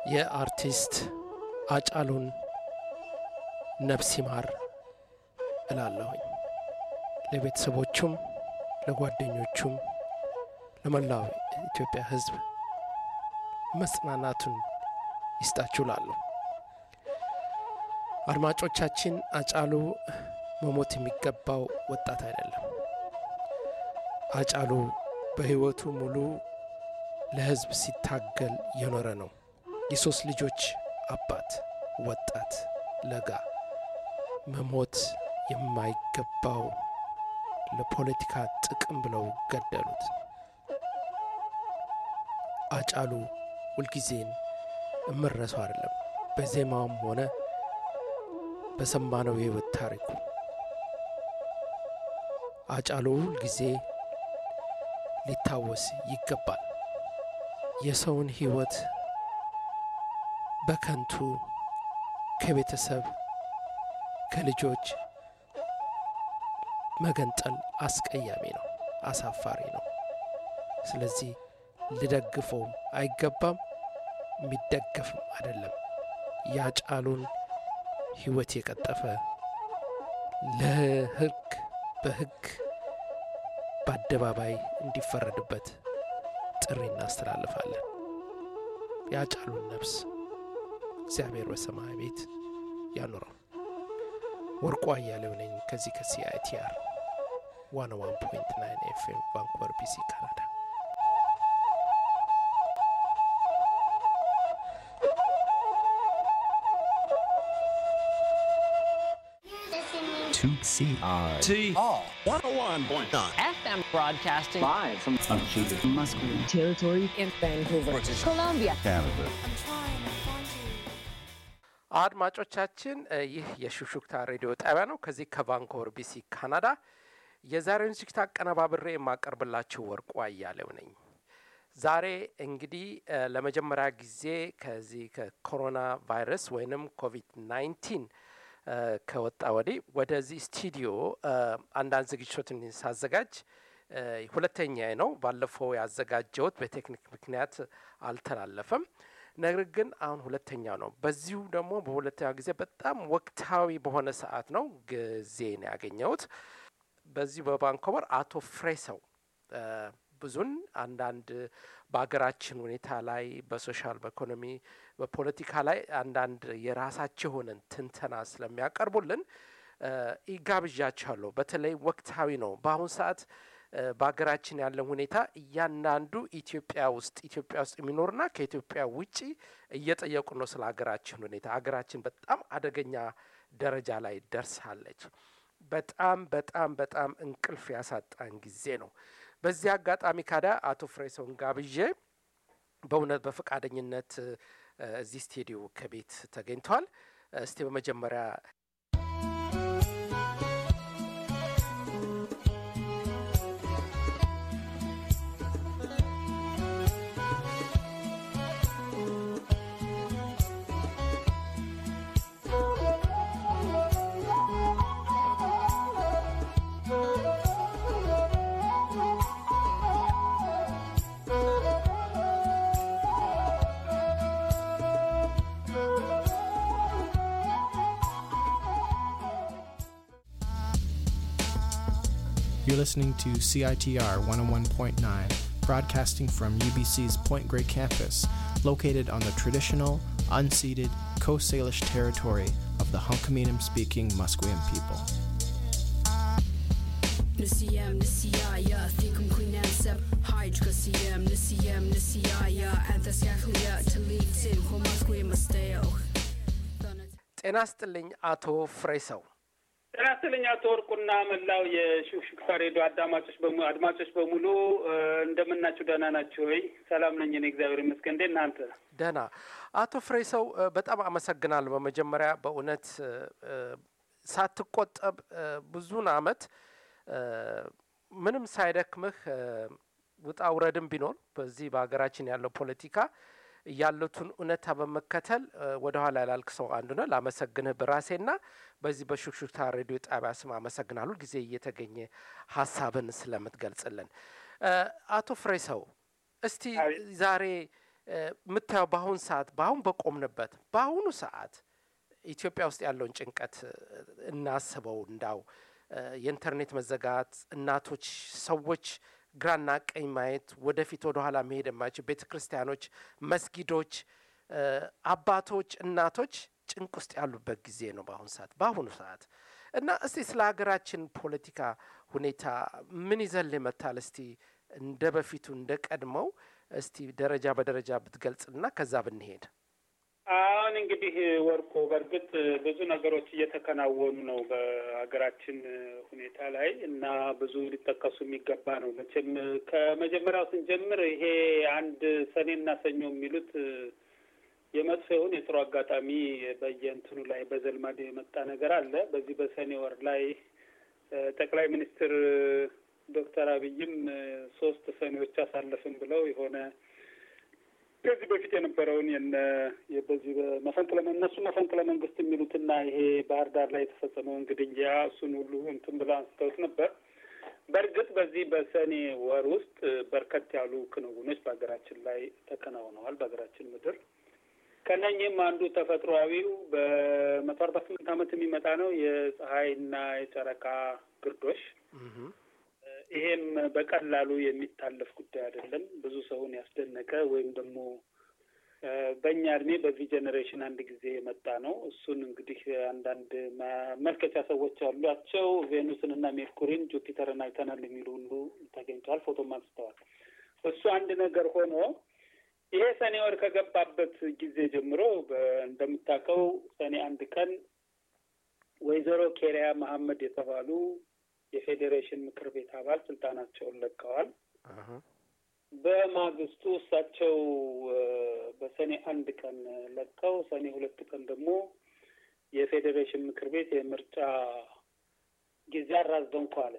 የአርቲስት አጫሉን ነፍስ ይማር እላለሁኝ። ለቤተሰቦቹም፣ ለጓደኞቹም፣ ለመላው ኢትዮጵያ ሕዝብ መጽናናቱን ይስጣችሁ ላለሁ። አድማጮቻችን አጫሉ መሞት የሚገባው ወጣት አይደለም። አጫሉ በሕይወቱ ሙሉ ለሕዝብ ሲታገል የኖረ ነው። የሶስት ልጆች አባት ወጣት ለጋ መሞት የማይገባው ለፖለቲካ ጥቅም ብለው ገደሉት። አጫሉ ሁልጊዜን እምረሰው አይደለም። በዜማውም ሆነ በሰማነው የሕይወት ታሪኩ አጫሉ ሁልጊዜ ሊታወስ ይገባል። የሰውን ሕይወት በከንቱ ከቤተሰብ ከልጆች መገንጠል አስቀያሚ ነው፣ አሳፋሪ ነው። ስለዚህ ልደግፈውም አይገባም፣ የሚደገፍም አይደለም። ያጫሉን ሕይወት የቀጠፈ ለሕግ በሕግ በአደባባይ እንዲፈረድበት ጥሪ እናስተላልፋለን። ያጫሉን ነፍስ እግዚአብሔር በሰማይ ቤት ያኑረው። ወርቁ አያሌው ነኝ ከዚህ ከሲአይቲአር ዋን ዋን ፖይንት ናይን ኤፍኤም ቫንኩቨር ቢሲ ካናዳ። to CR. T Oh, 101.9 FM broadcasting live from Unceded Musqueam. territory in Vancouver, British Columbia. Canada. አድማጮቻችን ይህ የሹክሹክታ ሬዲዮ ጣቢያ ነው። ከዚህ ከቫንኮቨር ቢሲ ካናዳ። የዛሬውን ዝግጅት አቀነባብሬ የማቀርብላችሁ ወርቁ አያሌው ነኝ። ዛሬ እንግዲህ ለመጀመሪያ ጊዜ ከዚህ ከኮሮና ቫይረስ ወይንም ኮቪድ ናይንቲን ከወጣ ወዲህ ወደዚህ ስቱዲዮ አንዳንድ ዝግጅቶችን ሳዘጋጅ ሁለተኛ ነው። ባለፈው ያዘጋጀሁት በቴክኒክ ምክንያት አልተላለፈም። ነገር ግን አሁን ሁለተኛው ነው። በዚሁ ደግሞ በሁለተኛው ጊዜ በጣም ወቅታዊ በሆነ ሰዓት ነው ጊዜ ነው ያገኘሁት። በዚሁ በቫንኮቨር አቶ ፍሬሰው ብዙን አንዳንድ በሀገራችን ሁኔታ ላይ በሶሻል በኢኮኖሚ በፖለቲካ ላይ አንዳንድ የራሳቸው የሆነን ትንተና ስለሚያቀርቡልን ይጋብዣቸዋለሁ። በተለይ ወቅታዊ ነው። በአሁኑ ሰዓት በሀገራችን ያለን ሁኔታ እያንዳንዱ ኢትዮጵያ ውስጥ ኢትዮጵያ ውስጥ የሚኖርና ከኢትዮጵያ ውጪ እየጠየቁ ነው ስለ ሀገራችን ሁኔታ። ሀገራችን በጣም አደገኛ ደረጃ ላይ ደርሳለች። በጣም በጣም በጣም እንቅልፍ ያሳጣን ጊዜ ነው። በዚህ አጋጣሚ ካዳ አቶ ፍሬሰውን ጋብዤ በእውነት በፈቃደኝነት እዚህ ስቱዲዮ ከቤት ተገኝተዋል። እስቲ በመጀመሪያ You're listening to CITR 101.9, broadcasting from UBC's Point Grey campus, located on the traditional, unceded Coast Salish territory of the Hunkaminam speaking Musqueam people. Nisiyam nisiyaya thikum kuinam sep haj kasiyam nisiyam nisiyaya anthas yakhliya talitim homaskwe masteo ጤና ስጥልኝ አቶ ፍሬሰው። ጤና ይስጥልኝ አቶ ወርቁና መላው የሹክሹክታ ሬዲዮ አዳማጮች በሙ- አድማጮች በሙሉ እንደምናችሁ ደህና ናችሁ ወይ? ሰላም ነኝ እኔ እግዚአብሔር ይመስገን። እንዴት እናንተ? ደህና አቶ ፍሬሰው እ፣ በጣም አመሰግናለሁ። በመጀመሪያ በእውነት እ፣ እ፣ ሳትቆጠብ እ፣ ብዙን አመት እ፣ ምንም ሳይደክምህ እ፣ ውጣ ውረድም ቢኖር በዚህ በሀገራችን ያለው ፖለቲካ ያሉትን እውነታ በመከተል እ፣ ወደኋላ ያላልክ ሰው አንዱ ነው። ላመሰግንህ በራሴና በዚህ በሹክሹክታ ሬዲዮ ጣቢያ ስም አመሰግናለሁ። ጊዜ እየተገኘ ሀሳብን ስለምትገልጽልን እ፣ አቶ ፍሬሰው እስቲ አቤት። ዛሬ እ፣ የምታየው በአሁን ሰዓት በአሁን በቆምንበት በአሁኑ ሰዓት ኢትዮጵያ ውስጥ ያለውን ጭንቀት እ፣ እናስበው እንዳው እ፣ የኢንተርኔት መዘጋት እናቶች ሰዎች ግራና ቀኝ ማየት ወደፊት ወደ ኋላ መሄድ የማይችል ቤተ ክርስቲያኖች መስጊዶች እ፣ አባቶች እናቶች ጭንቅ ውስጥ ያሉበት ጊዜ ነው በአሁኑ ሰዓት በአሁኑ ሰዓት እና እስቲ ስለ ሀገራችን ፖለቲካ ሁኔታ ምን ይዘን ይመታል እስቲ እንደ በፊቱ እንደ ቀድመው እስቲ ደረጃ በደረጃ ብትገልጽና ከዛ ብንሄድ አሁን እንግዲህ ወርቁ በእርግጥ ብዙ ነገሮች እየተከናወኑ ነው በሀገራችን ሁኔታ ላይ እና ብዙ ሊጠቀሱ የሚገባ ነው። መቼም ከመጀመሪያው ስንጀምር ይሄ አንድ ሰኔና ሰኞ የሚሉት የመጥፎ ይሁን የጥሩ አጋጣሚ በየእንትኑ ላይ በዘልማድ የመጣ ነገር አለ። በዚህ በሰኔ ወር ላይ እ፣ ጠቅላይ ሚኒስትር ዶክተር አብይም እ፣ ሶስት ሰኔዎች አሳለፍን ብለው የሆነ ከዚህ በፊት የነበረውን የነ በዚህ በመፈንቅለ እነሱ መፈንቅለ መንግስት የሚሉትና ይሄ ባህር ዳር ላይ የተፈጸመውን ግድያ እሱን ሁሉ እንትን ብለው አንስተውት ነበር። በእርግጥ በዚህ በሰኔ ወር ውስጥ በርከት ያሉ ክንውኖች በሀገራችን ላይ ተከናውነዋል። በሀገራችን ምድር ከነኚህም አንዱ ተፈጥሯዊው በመቶ አርባ ስምንት ዓመት የሚመጣ ነው የፀሐይና የጨረቃ ግርዶሽ። ይሄም በቀላሉ የሚታለፍ ጉዳይ አይደለም። ብዙ ሰውን ያስደነቀ ወይም ደግሞ እ፣ በእኛ እድሜ በዚህ ጄኔሬሽን አንድ ጊዜ የመጣ ነው። እሱን እንግዲህ አንዳንድ መመልከቻ ሰዎች አሏቸው። ቬኑስን እና ሜርኩሪን ጁፒተርን አይተናል የሚሉ ሁሉ ተገኝተዋል፣ ፎቶም አንስተዋል። እሱ አንድ ነገር ሆኖ ይሄ ሰኔ ወር ከገባበት ጊዜ ጀምሮ በ- እንደምታውቀው ሰኔ አንድ ቀን ወይዘሮ ኬሪያ መሐመድ የተባሉ የፌዴሬሽን ምክር ቤት አባል ስልጣናቸውን ለቀዋል። በማግስቱ እሳቸው እ፣ በሰኔ አንድ ቀን ለቀው ሰኔ ሁለት ቀን ደግሞ የፌዴሬሽን ምክር ቤት የምርጫ ጊዜ አራዘምኩ አለ።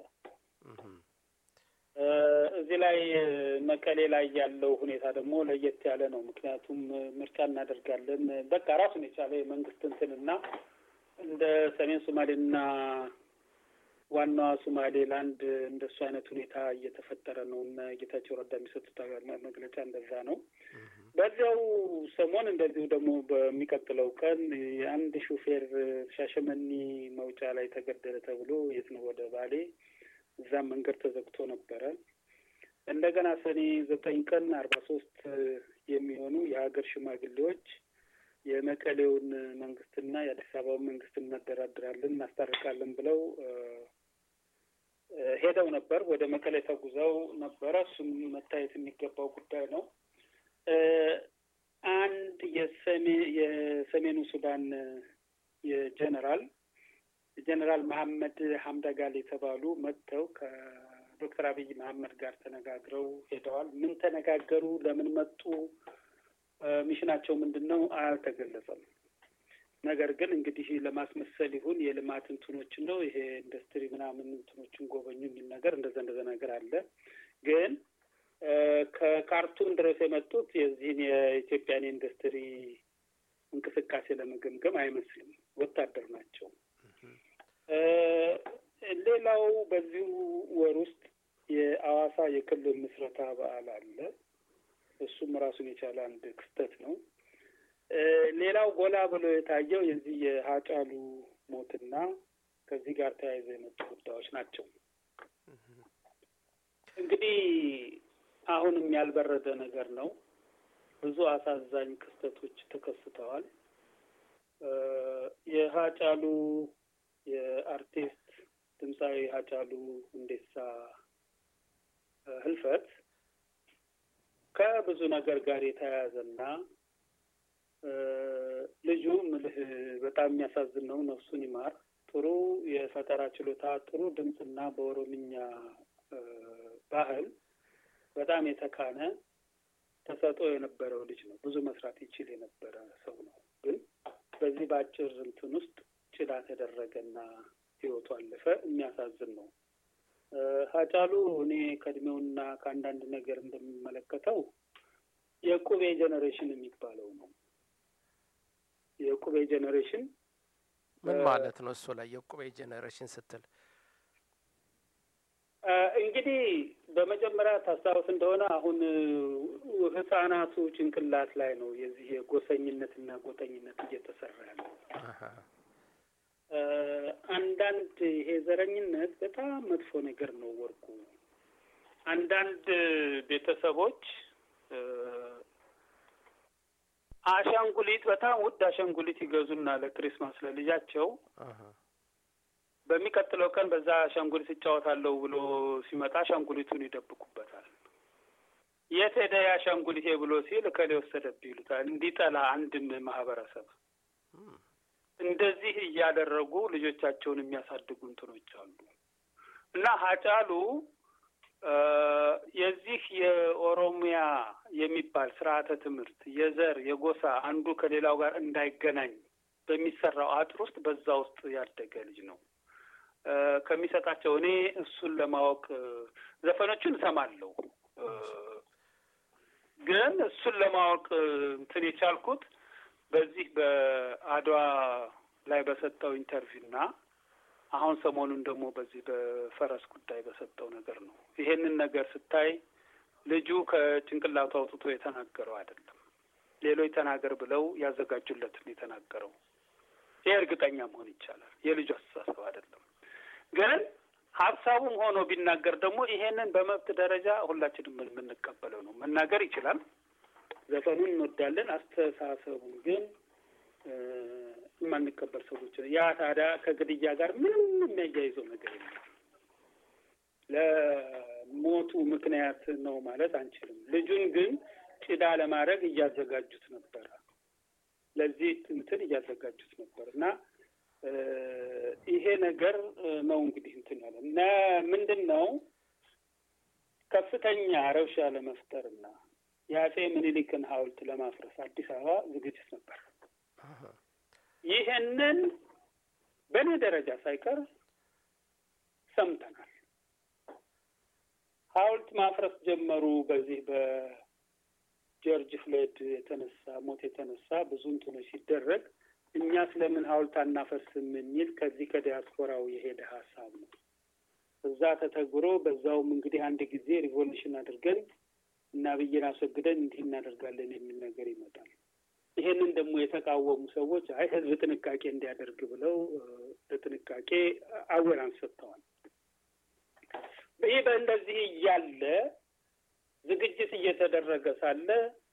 እ፣ እዚህ ላይ እ፣ መቀሌ ላይ ያለው ሁኔታ ደግሞ ለየት ያለ ነው። ምክንያቱም እ፣ ምርጫ እናደርጋለን በቃ ራሱን የቻለ የመንግስት እንትንና እንደ ሰሜን ሶማሌና ዋናዋ ሶማሌላንድ እንደሱ አይነት ሁኔታ እየተፈጠረ ነው እና ጌታቸው ረዳ የሚሰጡት መግለጫ እንደዛ ነው። በዚያው ሰሞን እንደዚሁ ደግሞ በሚቀጥለው ቀን የአንድ ሹፌር ሻሸመኒ መውጫ ላይ ተገደለ ተብሎ የት ነው ወደ ባሌ እዛም መንገድ ተዘግቶ ነበረ። እንደገና ሰኔ ዘጠኝ ቀን አርባ ሶስት የሚሆኑ የሀገር ሽማግሌዎች የመቀሌውን መንግስትና የአዲስ አበባውን መንግስት እናደራድራለን እናስታርቃለን ብለው እ፣ እ፣ ሄደው ነበር። ወደ መቀሌ ተጉዘው ነበረ። እሱም መታየት የሚገባው ጉዳይ ነው። እ፣ አንድ የሰሜ የሰሜኑ ሱዳን የጀነራል ጀነራል መሐመድ ሀምዳጋል የተባሉ መጥተው ከዶክተር አብይ መሐመድ ጋር ተነጋግረው ሄደዋል። ምን ተነጋገሩ? ለምን መጡ? እ፣ ሚሽናቸው ምንድን ነው? አልተገለጸም። ነገር ግን እንግዲህ ለማስመሰል ይሁን የልማት እንትኖችን ነው ይሄ ኢንዱስትሪ ምናምን እንትኖችን ጎበኙ የሚል ነገር እንደዛ እንደዛ ነገር አለ። ግን እ፣ ከካርቱም ድረስ የመጡት የዚህን የኢትዮጵያን የኢንዱስትሪ እንቅስቃሴ ለመገምገም አይመስልም። ወታደር ናቸው። እ፣ ሌላው በዚሁ ወር ውስጥ የአዋሳ የክልል ምስረታ በዓል አለ። እሱም ራሱን የቻለ አንድ ክስተት ነው። እ፣ ሌላው ጎላ ብሎ የታየው የዚህ የሀጫሉ ሞትና ከዚህ ጋር ተያይዘው የመጡ ጉዳዮች ናቸው። እንግዲህ አሁንም ያልበረደ ነገር ነው። ብዙ አሳዛኝ ክስተቶች ተከስተዋል። እ፣ የሀጫሉ የአርቲስት ድምፃዊ ሀጫሉ ሁንዴሳ እ፣ ህልፈት ከብዙ ነገር ጋር የተያያዘና እ፣ ልጁ ምልህ በጣም የሚያሳዝን ነው። ነፍሱን ይማር። ጥሩ የፈጠራ ችሎታ፣ ጥሩ ድምፅና በኦሮምኛ እ፣ ባህል በጣም የተካነ ተሰጥኦ የነበረው ልጅ ነው። ብዙ መስራት ይችል የነበረ ሰው ነው። ግን በዚህ በአጭር እንትን ውስጥ ጭዳ ተደረገና ህይወቱ አለፈ። የሚያሳዝን ነው። እ፣ ሀጫሉ እኔ ከእድሜውና ከአንዳንድ ነገር እንደሚመለከተው የቁቤ ጄኔሬሽን የሚባለው ነው። የቁቤ ጄኔሬሽን ምን እ፣ ማለት ነው? እሱ ላይ የቁቤ ጄኔሬሽን ስትል እንግዲህ በመጀመሪያ ታስታውስ እንደሆነ አሁን ህጻናቱ ጭንቅላት ላይ ነው የዚህ የጎሰኝነትና ጎጠኝነት እየተሰራ ያለው። አንዳንድ ይሄ ዘረኝነት በጣም መጥፎ ነገር ነው። ወርቁ አንዳንድ ቤተሰቦች አሻንጉሊት በጣም ውድ አሻንጉሊት ይገዙና ለክሪስማስ ለልጃቸው በሚቀጥለው ቀን በዛ አሻንጉሊት እጫወታለሁ ብሎ ሲመጣ አሻንጉሊቱን ይደብቁበታል። የት ሄደ የአሻንጉሊቴ ብሎ ሲል እከሌ ወሰደብህ ይሉታል። እንዲጠላ አንድን ማህበረሰብ እንደዚህ እያደረጉ ልጆቻቸውን የሚያሳድጉ እንትኖች አሉ እና ሀጫሉ የዚህ የኦሮሚያ የሚባል ስርዓተ ትምህርት የዘር የጎሳ አንዱ ከሌላው ጋር እንዳይገናኝ በሚሰራው አጥር ውስጥ በዛ ውስጥ ያደገ ልጅ ነው። ከሚሰጣቸው እኔ እሱን ለማወቅ ዘፈኖቹን እሰማለሁ፣ ግን እሱን ለማወቅ እንትን የቻልኩት በዚህ በአድዋ ላይ በሰጠው ኢንተርቪው እና አሁን ሰሞኑን ደግሞ በዚህ በፈረስ ጉዳይ በሰጠው ነገር ነው። ይሄንን ነገር ስታይ ልጁ ከጭንቅላቱ አውጥቶ የተናገረው አይደለም። ሌሎች ተናገር ብለው ያዘጋጁለትን የተናገረው። ይሄ እርግጠኛ መሆን ይቻላል። የልጁ አስተሳሰብ አይደለም። ግን ሀሳቡም ሆኖ ቢናገር ደግሞ ይሄንን በመብት ደረጃ ሁላችንም የምንቀበለው ነው። መናገር ይችላል። ዘፈኑን እንወዳለን። አስተሳሰቡን ግን የማንቀበል ሰዎች ያ ታዲያ ከግድያ ጋር ምንም የሚያያይዘው ነገር የለም። ለሞቱ ምክንያት ነው ማለት አንችልም። ልጁን ግን ጭዳ ለማድረግ እያዘጋጁት ነበረ። ለዚህ እንትን እያዘጋጁት ነበር እና ይሄ ነገር ነው እንግዲህ እንትን ያለ እና ምንድን ነው ከፍተኛ ረብሻ ለመፍጠርና የአጼ ምኒልክን ሐውልት ለማፍረስ አዲስ አበባ ዝግጅት ነበር። ይህንን በእኔ ደረጃ ሳይቀር ሰምተናል። ሐውልት ማፍረስ ጀመሩ። በዚህ በጆርጅ ፍሎይድ የተነሳ ሞት የተነሳ ብዙ እንትኖች ሲደረግ እኛ ስለምን ሐውልት አናፈርስም የሚል ከዚህ ከዲያስፖራው የሄደ ሀሳብ ነው። እዛ ተተግብሮ በዛውም እንግዲህ አንድ ጊዜ ሪቮሉሽን አድርገን እና ብይን አስወግደን እንዲህ እናደርጋለን የሚል ነገር ይመጣል። ይሄንን ደግሞ የተቃወሙ ሰዎች አይ ህዝብ ጥንቃቄ እንዲያደርግ ብለው ለጥንቃቄ አዌራንስ ሰጥተዋል። ይህ በእንደዚህ እያለ ዝግጅት እየተደረገ ሳለ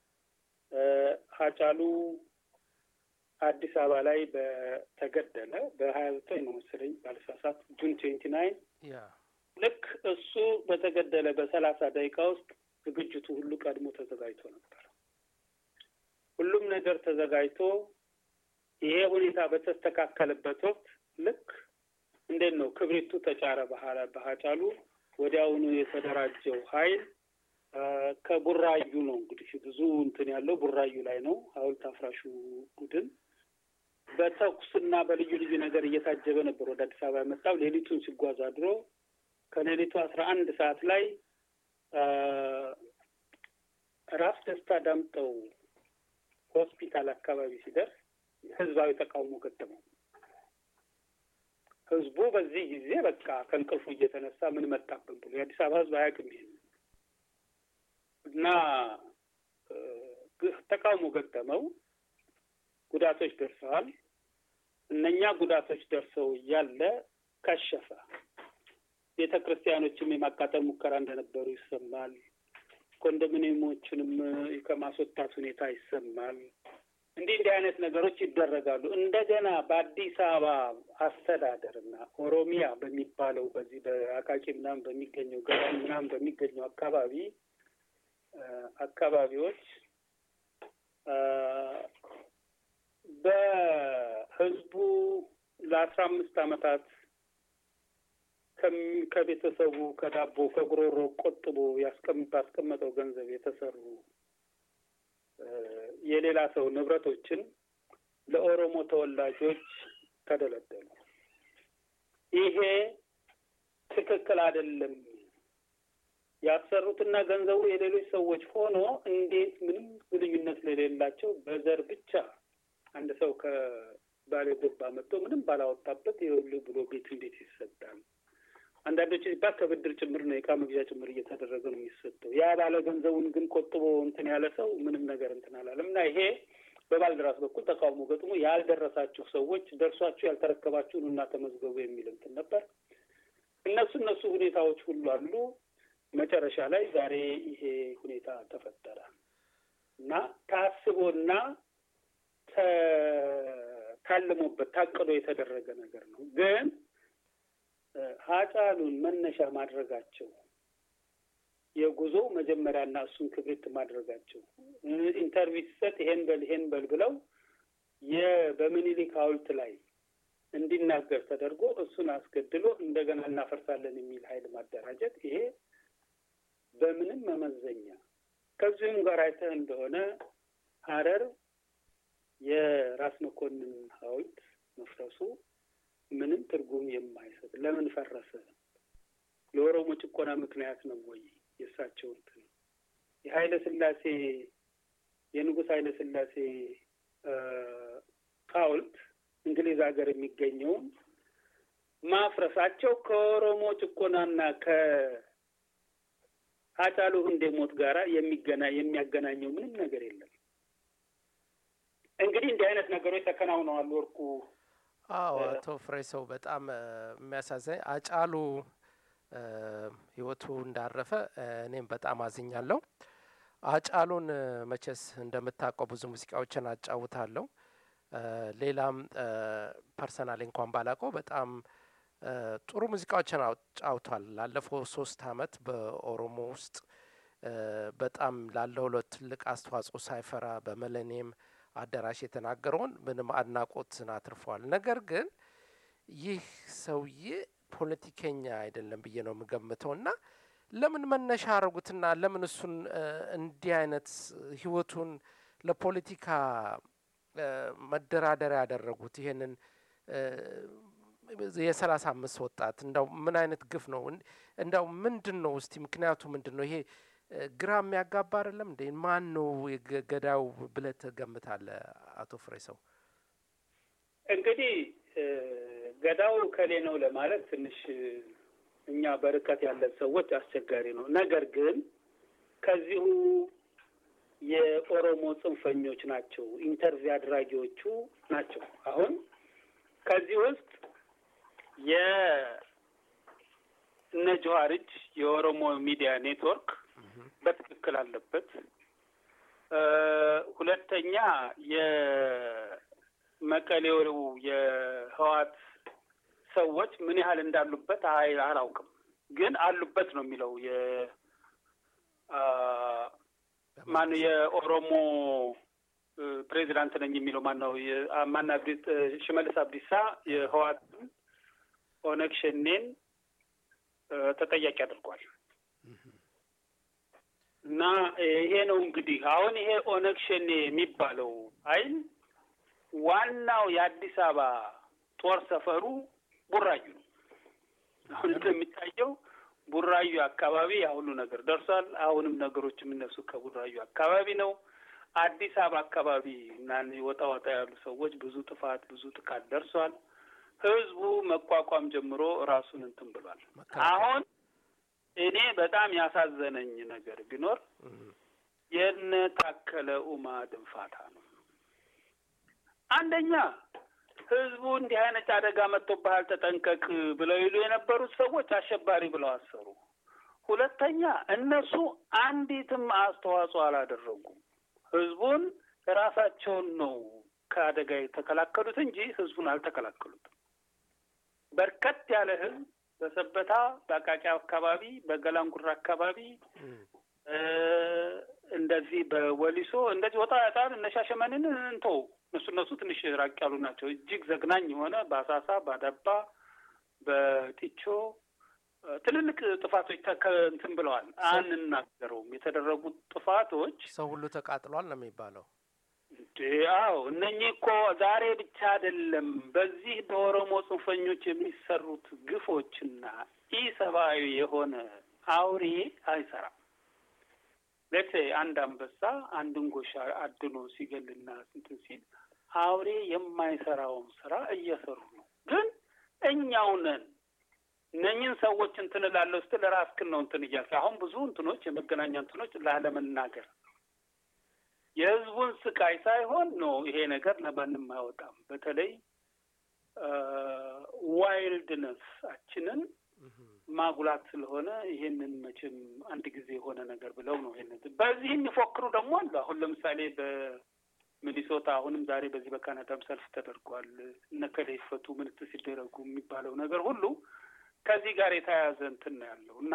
ሀጫሉ አዲስ አበባ ላይ በተገደለ በሀያ ዘጠኝ ነው መሰለኝ ባለሳሳት ጁን ትዌንቲ ናይን ልክ እሱ በተገደለ በሰላሳ ደቂቃ ውስጥ ዝግጅቱ ሁሉ ቀድሞ ተዘጋጅቶ ነበር። ሁሉም ነገር ተዘጋጅቶ ይሄ ሁኔታ በተስተካከለበት ወቅት ልክ እንዴት ነው ክብሪቱ ተጫረ ባህላ በሀጫሉ ወዲያውኑ የተደራጀው ኃይል ከቡራዩ ነው እንግዲህ ብዙ እንትን ያለው ቡራዩ ላይ ነው። ሐውልት አፍራሹ ቡድን በተኩስና በልዩ ልዩ ነገር እየታጀበ ነበር ወደ አዲስ አበባ የመጣው። ሌሊቱን ሲጓዝ አድሮ ከሌሊቱ አስራ አንድ ሰዓት ላይ ራስ ደስታ ዳምጠው ሆስፒታል አካባቢ ሲደርስ ህዝባዊ ተቃውሞ ገጠመው። ህዝቡ በዚህ ጊዜ በቃ ከእንቅልፉ እየተነሳ ምን መጣብን ብሎ የአዲስ አበባ ህዝብ አያውቅም ይሄን እና ተቃውሞ ገጠመው። ጉዳቶች ደርሰዋል። እነኛ ጉዳቶች ደርሰው እያለ ከሸፈ። ቤተ ክርስቲያኖችም የማቃጠል ሙከራ እንደነበሩ ይሰማል። ኮንዶሚኒየሞችንም ከማስወጣት ሁኔታ ይሰማል። እንዲህ እንዲህ አይነት ነገሮች ይደረጋሉ። እንደገና በአዲስ አበባ አስተዳደርና ኦሮሚያ በሚባለው በዚህ በአቃቂ ምናምን በሚገኘው ገዳም ምናምን በሚገኘው አካባቢ አካባቢዎች በህዝቡ ለአስራ አምስት ዓመታት ከቤተሰቡ ከዳቦ ከጉሮሮ ቆጥቦ ባስቀመጠው ገንዘብ የተሰሩ የሌላ ሰው ንብረቶችን ለኦሮሞ ተወላጆች ተደለደሉ። ይሄ ትክክል አይደለም። ያሰሩትና ገንዘቡ የሌሎች ሰዎች ሆኖ እንዴት ምንም ግንኙነት ለሌላቸው በዘር ብቻ አንድ ሰው ከባሌ ጎባ መጥቶ ምንም ባላወጣበት ይኸውልህ ብሎ ቤት እንዴት ይሰጣል? አንዳንዶች ሲባል ከብድር ጭምር ነው፣ የዕቃ መግዣ ጭምር እየተደረገ ነው የሚሰጠው። ያ ባለ ገንዘቡን ግን ቆጥቦ እንትን ያለ ሰው ምንም ነገር እንትን አላለም እና ይሄ በባልደራስ በኩል ተቃውሞ ገጥሞ ያልደረሳችሁ ሰዎች ደርሷችሁ ያልተረከባችሁን እና ተመዝገቡ የሚል እንትን ነበር። እነሱ እነሱ ሁኔታዎች ሁሉ አሉ። መጨረሻ ላይ ዛሬ ይሄ ሁኔታ ተፈጠረ እና ታስቦና ታልሞበት ታቅዶ የተደረገ ነገር ነው። ግን ሀጫሉን መነሻ ማድረጋቸው የጉዞ መጀመሪያና እሱን ክብሪት ማድረጋቸው ኢንተርቪው ሲሰጥ ይሄን በል ይሄን በል ብለው በምኒልክ ሐውልት ላይ እንዲናገር ተደርጎ እሱን አስገድሎ እንደገና እናፈርሳለን የሚል ኃይል ማደራጀት ይሄ በምንም መመዘኛ ከዚሁም ጋር አይተህ እንደሆነ ሀረር የራስ መኮንን ሐውልት መፍረሱ ምንም ትርጉም የማይሰጥ ለምን ፈረሰ? ለኦሮሞ ጭቆና ምክንያት ነው ወይ? የእሳቸው እንትን የኃይለ ሥላሴ የንጉሥ ኃይለ ሥላሴ ሐውልት እንግሊዝ ሀገር የሚገኘውን ማፍረሳቸው ከኦሮሞ ጭቆናና ከሀጫሉ ሁንዴሞት ጋራ የሚገና የሚያገናኘው ምንም ነገር የለም። እንግዲህ እንዲህ አይነት ነገሮች ተከናውነዋል። ወርቁ አዎ፣ አቶ ፍሬ ሰው በጣም የሚያሳዝኝ አጫሉ ህይወቱ እንዳረፈ እኔም በጣም አዝኛለሁ። አጫሉን መቼስ እንደምታውቀው ብዙ ሙዚቃዎችን አጫውታለሁ። ሌላም ፐርሰናል እንኳን ባላውቀው በጣም ጥሩ ሙዚቃዎችን አጫውቷል። ላለፈው ሶስት አመት በኦሮሞ ውስጥ በጣም ላለው ትልቅ አስተዋጽኦ ሳይፈራ በመለኔም አዳራሽ የተናገረውን ምንም አድናቆትን አትርፏል። ነገር ግን ይህ ሰውዬ ፖለቲከኛ አይደለም ብዬ ነው የምገምተው እና ለምን መነሻ አረጉትና ለምን እሱን እንዲህ አይነት ህይወቱን ለፖለቲካ መደራደሪያ ያደረጉት? ይሄንን የሰላሳ አምስት ወጣት እንዳው ምን አይነት ግፍ ነው? እንዳው ምንድን ነው እስቲ ምክንያቱ ምንድን ነው? ይሄ ግራ የሚያጋባ አይደለም እንዴ? ማን ነው ገዳዩ ብለህ ትገምታለህ? አቶ ፍሬ ሰው እንግዲህ ገዳው ከሌ ነው ለማለት ትንሽ እኛ በርቀት ያለን ሰዎች አስቸጋሪ ነው። ነገር ግን ከዚሁ የኦሮሞ ጽንፈኞች ናቸው፣ ኢንተርቪው አድራጊዎቹ ናቸው። አሁን ከዚህ ውስጥ የእነ ጀዋር እጅ የኦሮሞ ሚዲያ ኔትወርክ በትክክል አለበት። ሁለተኛ የመቀሌው የህዋት ሰዎች ምን ያህል እንዳሉበት አይ አላውቅም፣ ግን አሉበት ነው የሚለው የ ማነው የኦሮሞ ፕሬዚዳንት ነኝ የሚለው ማነው ማና ሽመልስ አብዲሳ የህዋትን ኦነግ ሸኔን ተጠያቂ አድርጓል። እና ይሄ ነው እንግዲህ አሁን ይሄ ኦነግ ሸኔ የሚባለው ኃይል ዋናው የአዲስ አበባ ጦር ሰፈሩ ቡራዩ ነው። አሁን እንደሚታየው ቡራዩ አካባቢ ያ ሁሉ ነገር ደርሷል። አሁንም ነገሮች የሚነሱ ከቡራዩ አካባቢ ነው። አዲስ አበባ አካባቢ እና ወጣ ወጣ ያሉ ሰዎች ብዙ ጥፋት፣ ብዙ ጥቃት ደርሷል። ህዝቡ መቋቋም ጀምሮ ራሱን እንትን ብሏል። አሁን እኔ በጣም ያሳዘነኝ ነገር ቢኖር የነ ታከለ ኡማ ድንፋታ ነው። አንደኛ ህዝቡ እንዲህ አይነት አደጋ መጥቶብሃል ተጠንቀቅ ብለው ይሉ የነበሩት ሰዎች አሸባሪ ብለው አሰሩ። ሁለተኛ እነሱ አንዲትም አስተዋጽኦ አላደረጉም። ህዝቡን ራሳቸውን ነው ከአደጋ የተከላከሉት እንጂ ህዝቡን አልተከላከሉትም። በርከት ያለ ህዝብ በሰበታ፣ በአቃቂ አካባቢ፣ በገላንጉራ አካባቢ እንደዚህ በወሊሶ እንደዚህ ወጣ ያጣል እነ ሻሸመኔን እንተው እነሱ እነሱ ትንሽ ራቅ ያሉ ናቸው። እጅግ ዘግናኝ የሆነ በአሳሳ፣ በአዳባ፣ በጢቾ ትልልቅ ጥፋቶች እንትን ብለዋል። አንናገረውም። የተደረጉት ጥፋቶች ሰው ሁሉ ተቃጥሏል ነው የሚባለው። አዎ እነኚህ እኮ ዛሬ ብቻ አይደለም። በዚህ በኦሮሞ ጽንፈኞች የሚሰሩት ግፎችና ኢሰብአዊ የሆነ አውሬ አይሰራም። ሌቴ አንድ አንበሳ አንድን ጎሻ አድኖ ሲገልና እንትን ሲል አውሬ የማይሰራውን ስራ እየሰሩ ነው። ግን እኛው ነን እነኝህን ሰዎች እንትን እላለሁ ስትል ራስህን ነው እንትን እያልክ አሁን ብዙ እንትኖች የመገናኛ እንትኖች ላለመናገር የህዝቡን ስቃይ ሳይሆን ነው ይሄ ነገር ለማንም አይወጣም። በተለይ ዋይልድነሳችንን ማጉላት ስለሆነ ይሄንን መቼም አንድ ጊዜ የሆነ ነገር ብለው ነው ይሄንን በዚህ የሚፎክሩ ደግሞ አሉ። አሁን ለምሳሌ በሚኒሶታ አሁንም ዛሬ በዚህ በካናዳም ሰልፍ ተደርጓል። እነከሌ ይፈቱ ምንት ሲደረጉ የሚባለው ነገር ሁሉ ከዚህ ጋር የተያያዘ እንትን ነው ያለው እና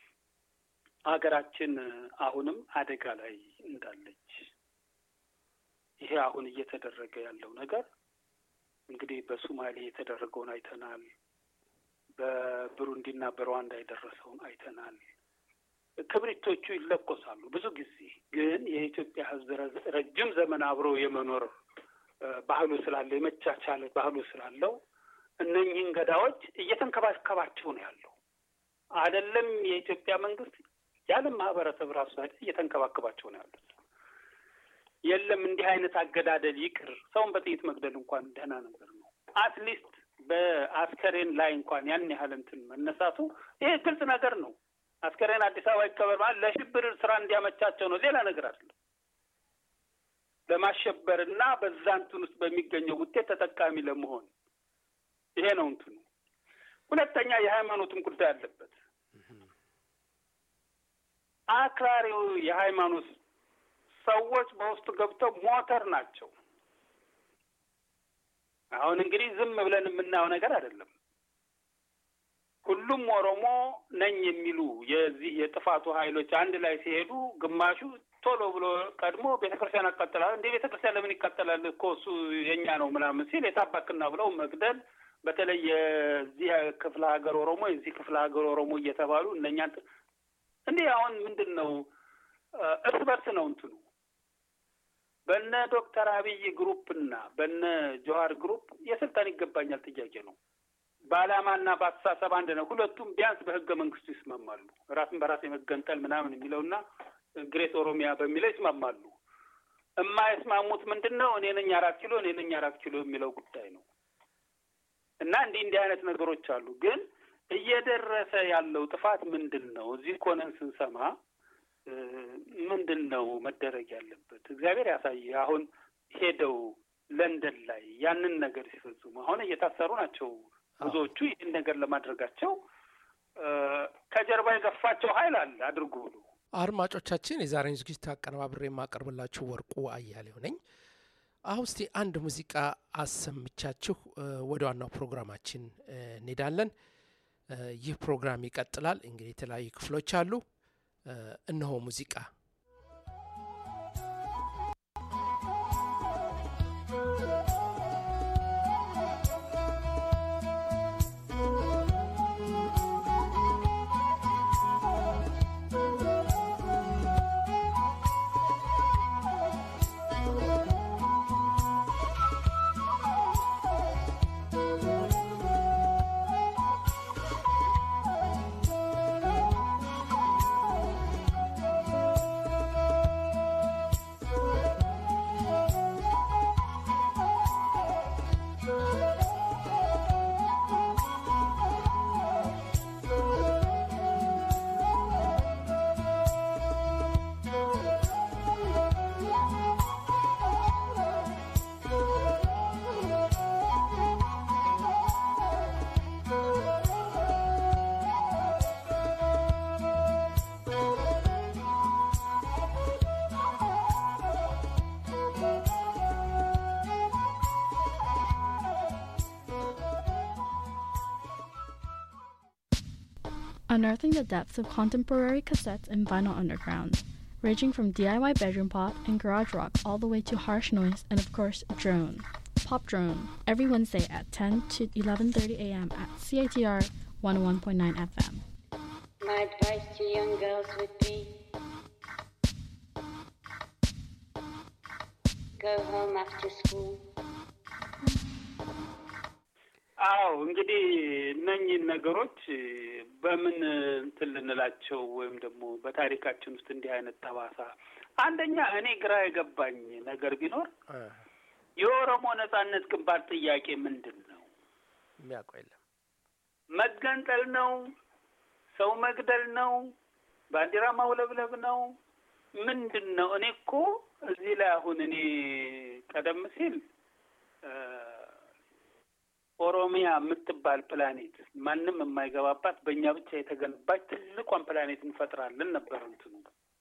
ሀገራችን አሁንም አደጋ ላይ እንዳለች ይሄ አሁን እየተደረገ ያለው ነገር እንግዲህ በሱማሌ የተደረገውን አይተናል። በብሩንዲና በሩዋንዳ የደረሰውን አይተናል። ክብሪቶቹ ይለኮሳሉ ብዙ ጊዜ ግን የኢትዮጵያ ሕዝብ ረጅም ዘመን አብሮ የመኖር ባህሉ ስላለው የመቻቻል ባህሉ ስላለው እነኝህን ገዳዎች እየተንከባከባቸው ነው ያለው። አይደለም የኢትዮጵያ መንግስት የዓለም ማህበረሰብ ራሱ እየተንከባከባቸው ነው ያሉት። የለም እንዲህ አይነት አገዳደል ይቅር፣ ሰውን በጥይት መግደል እንኳን ደህና ነገር ነው። አትሊስት በአስከሬን ላይ እንኳን ያን ያህል እንትን መነሳቱ ይሄ ግልጽ ነገር ነው። አስከሬን አዲስ አበባ ይቀበር ማለት ለሽብር ስራ እንዲያመቻቸው ነው፣ ሌላ ነገር አይደለም። ለማሸበር እና በዛ እንትን ውስጥ በሚገኘው ውጤት ተጠቃሚ ለመሆን ይሄ ነው እንትኑ። ሁለተኛ የሃይማኖትም ጉዳይ አለበት። አክራሪው የሃይማኖት ሰዎች በውስጡ ገብተው ሞተር ናቸው። አሁን እንግዲህ ዝም ብለን የምናየው ነገር አይደለም። ሁሉም ኦሮሞ ነኝ የሚሉ የዚህ የጥፋቱ ኃይሎች አንድ ላይ ሲሄዱ ግማሹ ቶሎ ብሎ ቀድሞ ቤተ ክርስቲያን አቃጥላል። እንደ ቤተ ክርስቲያን ለምን ይቃጠላል እኮ እሱ የኛ ነው ምናምን ሲል የታባክና ብለው መግደል በተለይ የዚህ ክፍለ ሀገር ኦሮሞ የዚህ ክፍለ ሀገር ኦሮሞ እየተባሉ እነኛ እንዲህ አሁን ምንድን ነው እርስ በርስ ነው እንትኑ በነ ዶክተር አብይ ግሩፕ እና በነ ጆሀር ግሩፕ የስልጣን ይገባኛል ጥያቄ ነው። በዓላማና በአስተሳሰብ አንድ ነው። ሁለቱም ቢያንስ በህገ መንግስቱ ይስማማሉ። ራስን በራስ የመገንጠል ምናምን የሚለውና ግሬት ኦሮሚያ በሚለው ይስማማሉ። የማይስማሙት ምንድን ነው? እኔ ነኝ አራት ኪሎ እኔ ነኝ አራት ኪሎ የሚለው ጉዳይ ነው። እና እንዲህ እንዲህ አይነት ነገሮች አሉ። ግን እየደረሰ ያለው ጥፋት ምንድን ነው? እዚህ ኮነን ስንሰማ ምንድን ነው መደረግ ያለበት? እግዚአብሔር ያሳየ። አሁን ሄደው ለንደን ላይ ያንን ነገር ሲፈጽሙ አሁን እየታሰሩ ናቸው ብዙዎቹ። ይህን ነገር ለማድረጋቸው ከጀርባ የገፋቸው ኃይል አለ አድርጉ ብሎ አድማጮቻችን፣ የዛሬን ዝግጅት አቀነባብሬ የማቀርብላችሁ ወርቁ አያሌው ነኝ። አሁን እስቲ አንድ ሙዚቃ አሰምቻችሁ ወደ ዋናው ፕሮግራማችን እንሄዳለን። ይህ ፕሮግራም ይቀጥላል። እንግዲህ የተለያዩ ክፍሎች አሉ። እነሆ ሙዚቃ Unearthing the depths of contemporary cassettes and vinyl underground, ranging from DIY bedroom pop and garage rock all the way to harsh noise and of course drone. Pop Drone every Wednesday at 10 to 11:30 a.m. at CITR 101.9 FM. My advice to young girls would be go home after school. አዎ እንግዲህ እነኝህን ነገሮች በምን እንትን ልንላቸው ወይም ደግሞ በታሪካችን ውስጥ እንዲህ አይነት ጠባሳ አንደኛ እኔ ግራ የገባኝ ነገር ቢኖር የኦሮሞ ነጻነት ግንባር ጥያቄ ምንድን ነው? የሚያውቀው የለም። መገንጠል ነው? ሰው መግደል ነው? ባንዲራ ማውለብለብ ነው? ምንድን ነው? እኔ እኮ እዚህ ላይ አሁን እኔ ቀደም ሲል ኦሮሚያ የምትባል ፕላኔት ማንም የማይገባባት በእኛ ብቻ የተገነባች ትልቋን ፕላኔት እንፈጥራለን ነበር እንትኑ።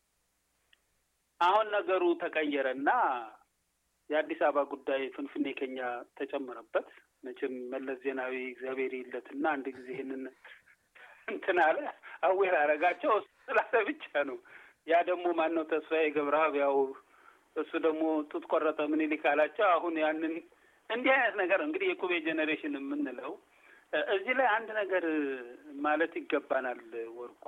አሁን ነገሩ ተቀየረና የአዲስ አበባ ጉዳይ ፍንፍኔ ከኛ ተጨመረበት። መቼም መለስ ዜናዊ እግዚአብሔር ይለትና አንድ ጊዜ ይህንን እንትን አለ አዌር አረጋቸው ስላለ ብቻ ነው። ያ ደግሞ ማን ነው ተስፋዬ ገብረአብ ያው እሱ ደግሞ ጡት ቆረጠ ምኒልክ አላቸው። አሁን ያንን እንዲህ አይነት ነገር እንግዲህ የኩቤ ጄኔሬሽን የምንለው እዚህ ላይ አንድ ነገር ማለት ይገባናል። ወርቁ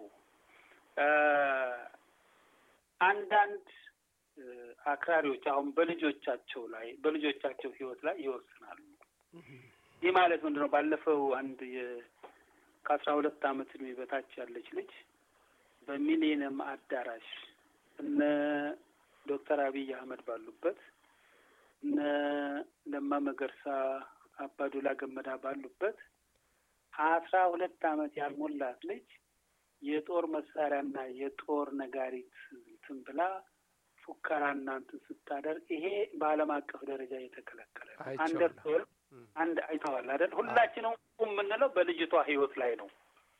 አንዳንድ አክራሪዎች አሁን በልጆቻቸው ላይ በልጆቻቸው ሕይወት ላይ ይወስናሉ። ይህ ማለት ምንድን ነው? ባለፈው አንድ ከአስራ ሁለት ዓመት ዕድሜ በታች ያለች ልጅ በሚሊኒየም አዳራሽ እነ ዶክተር አብይ አህመድ ባሉበት እነ ለማ መገርሳ አባዱላ ገመዳ ባሉበት አስራ ሁለት ዓመት ያልሞላት ልጅ የጦር መሳሪያና የጦር ነጋሪት እንትን ብላ ፉከራና እንትን ስታደርግ ይሄ በዓለም አቀፍ ደረጃ የተከለከለ ነው። አንደር አንድ አይተዋል አይደል? ሁላችንም የምንለው በልጅቷ ህይወት ላይ ነው።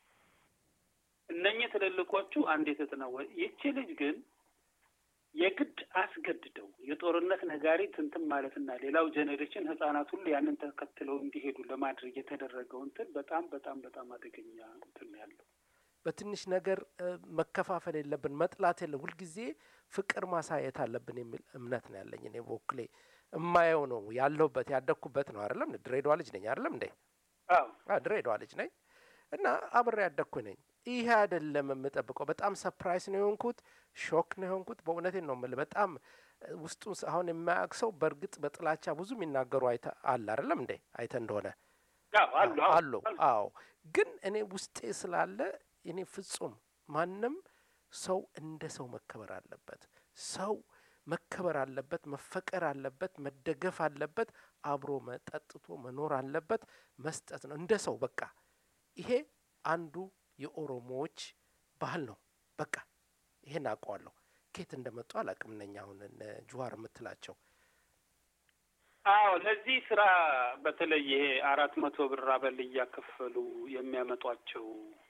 እነኚህ ትልልቆቹ አንድ የተጠናወ ይቺ ልጅ ግን የግድ አስገድደው የጦርነት ነጋሪት እንትን ማለትና ሌላው ጄኔሬሽን ህጻናት ሁሉ ያንን ተከትለው እንዲሄዱ ለማድረግ የተደረገው እንትን በጣም በጣም በጣም አደገኛ እንትን ያለው በትንሽ ነገር መከፋፈል የለብን፣ መጥላት የለም። ሁልጊዜ ፍቅር ማሳየት አለብን የሚል እምነት ነው ያለኝ። እኔ በወክሌ እማየው ነው ያለሁበት ያደግኩበት ነው። አይደለም ድሬዳዋ ልጅ ነኝ። አይደለም እንዴ? ድሬዳዋ ልጅ ነኝ እና አብሬ ያደግኩ ነኝ። ይሄ አይደለም የምጠብቀው። በጣም ሰፕራይስ ነው የሆንኩት፣ ሾክ ነው የሆንኩት። በእውነቴን ነው የምልህ። በጣም ውስጡ አሁን የማያውቅ ሰው በእርግጥ በጥላቻ ብዙ የሚናገሩ አይተ አለ አይደለም እንዴ? አይተ እንደሆነ አሉ። አዎ፣ ግን እኔ ውስጤ ስላለ እኔ ፍጹም ማንም ሰው እንደ ሰው መከበር አለበት። ሰው መከበር አለበት፣ መፈቀር አለበት፣ መደገፍ አለበት፣ አብሮ መጠጥቶ መኖር አለበት፣ መስጠት ነው እንደ ሰው በቃ። ይሄ አንዱ የኦሮሞዎች ባህል ነው። በቃ ይሄን አውቀዋለሁ። ኬት እንደመጡ አላውቅም። እነኛ አሁን እነ ጁዋር የምትላቸው አዎ፣ ለዚህ ስራ በተለይ ይሄ አራት መቶ ብር አበል እያከፈሉ የሚያመጧቸው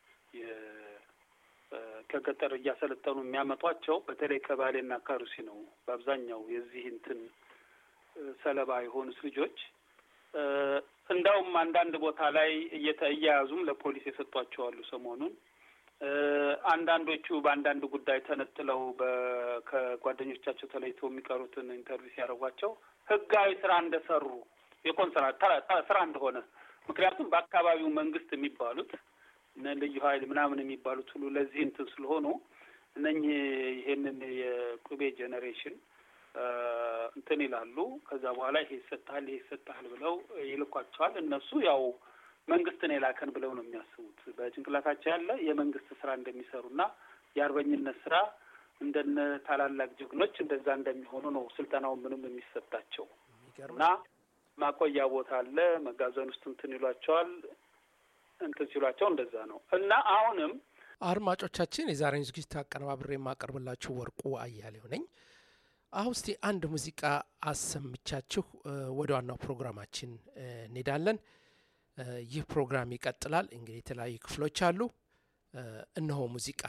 ከገጠር እያሰለጠኑ የሚያመጧቸው በተለይ ከባሌና ከሩሲ ነው በአብዛኛው የዚህ እንትን ሰለባ የሆኑት ልጆች። እንዳውም አንዳንድ ቦታ ላይ እየያዙም ለፖሊስ የሰጧቸው አሉ ሰሞኑን። አንዳንዶቹ በአንዳንድ ጉዳይ ተነጥለው ከጓደኞቻቸው ተለይተው የሚቀሩትን ኢንተርቪው ሲያደርጓቸው ህጋዊ ስራ እንደሰሩ የኮንትራት ስራ እንደሆነ ምክንያቱም በአካባቢው መንግስት የሚባሉት እነ ልዩ ኃይል ምናምን የሚባሉት ሁሉ ለዚህ እንትን ስለሆኑ እነኚህ ይሄንን የቁቤ ጄኔሬሽን እንትን ይላሉ። ከዛ በኋላ ይሄ ይሰጥሃል፣ ይሄ ይሰጥሃል ብለው ይልኳቸዋል። እነሱ ያው መንግስትን የላከን ብለው ነው የሚያስቡት። በጭንቅላታቸው ያለ የመንግስት ስራ እንደሚሰሩና የአርበኝነት ስራ እንደነ ታላላቅ ጀግኖች እንደዛ እንደሚሆኑ ነው ስልጠናው ምንም የሚሰጣቸው እና ማቆያ ቦታ አለ መጋዘን ውስጥ እንትን ይሏቸዋል እንትን ሲሏቸው እንደዛ ነው እና አሁንም አድማጮቻችን የዛሬን ዝግጅት አቀነባብሬ የማቀርብላችሁ ወርቁ አያሌው ነኝ። አሁን እስቲ አንድ ሙዚቃ አሰምቻችሁ ወደ ዋናው ፕሮግራማችን እንሄዳለን። ይህ ፕሮግራም ይቀጥላል። እንግዲህ የተለያዩ ክፍሎች አሉ። እነሆ ሙዚቃ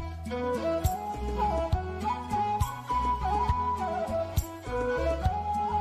Thank you.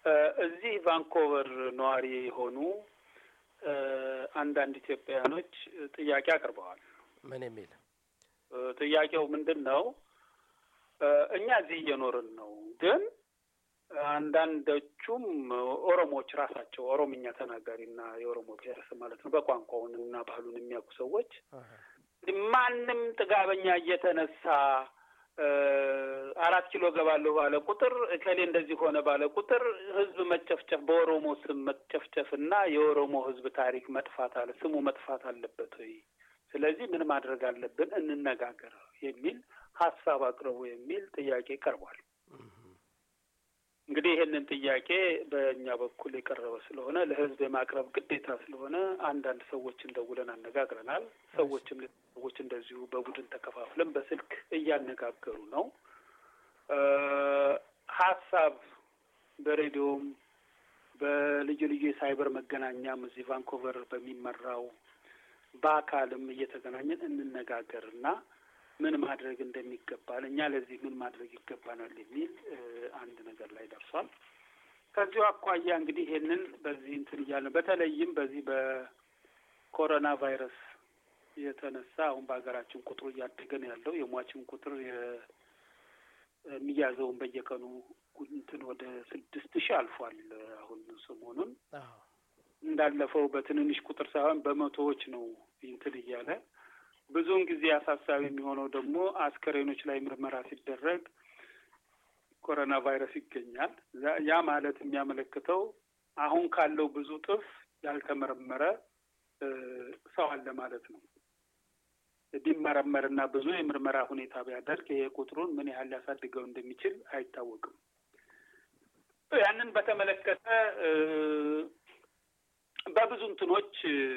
እዚህ ቫንኮቨር ነዋሪ የሆኑ አንዳንድ ኢትዮጵያውያኖች ጥያቄ አቅርበዋል። ምን የሚል ጥያቄው ምንድን ነው? እኛ እዚህ እየኖርን ነው፣ ግን አንዳንዶቹም ኦሮሞዎች ራሳቸው ኦሮምኛ ተናጋሪና የኦሮሞ ብሔረሰብ ማለት ነው በቋንቋውን እና ባህሉን የሚያውቁ ሰዎች ማንም ጥጋበኛ እየተነሳ አራት ኪሎ ገባለሁ ባለ ቁጥር እከሌ እንደዚህ ሆነ ባለ ቁጥር ህዝብ መጨፍጨፍ በኦሮሞ ስም መጨፍጨፍ እና የኦሮሞ ህዝብ ታሪክ መጥፋት አለ ስሙ መጥፋት አለበት ወይ? ስለዚህ ምን ማድረግ አለብን? እንነጋገር የሚል ሀሳብ አቅርቡ የሚል ጥያቄ ቀርቧል። እንግዲህ ይህንን ጥያቄ በእኛ በኩል የቀረበ ስለሆነ ለህዝብ የማቅረብ ግዴታ ስለሆነ አንዳንድ ሰዎችን ደውለን አነጋግረናል። ሰዎችም ሰዎች እንደዚሁ በቡድን ተከፋፍለን በስልክ እያነጋገሩ ነው። ሀሳብ በሬዲዮም በልዩ ልዩ የሳይበር መገናኛም እዚህ ቫንኮቨር በሚመራው በአካልም እየተገናኘን እንነጋገር እና ምን ማድረግ እንደሚገባል እኛ ለዚህ ምን ማድረግ ይገባናል የሚል አንድ ነገር ላይ ደርሷል። ከዚሁ አኳያ እንግዲህ ይሄንን በዚህ እንትን እያለ በተለይም በዚህ በኮሮና ቫይረስ የተነሳ አሁን በሀገራችን ቁጥሩ እያደገ ነው ያለው። የሟችን ቁጥር የሚያዘውን በየቀኑ እንትን ወደ ስድስት ሺህ አልፏል። አሁን ሰሞኑን እንዳለፈው በትንንሽ ቁጥር ሳይሆን በመቶዎች ነው እንትን እያለ ብዙውን ጊዜ አሳሳቢ የሚሆነው ደግሞ አስከሬኖች ላይ ምርመራ ሲደረግ ኮሮና ቫይረስ ይገኛል። ያ ማለት የሚያመለክተው አሁን ካለው ብዙ ጥፍ ያልተመረመረ ሰው አለ ማለት ነው። ቢመረመርና ብዙ የምርመራ ሁኔታ ቢያደርግ ይሄ ቁጥሩን ምን ያህል ሊያሳድገው እንደሚችል አይታወቅም። ያንን በተመለከተ በብዙ እንትኖች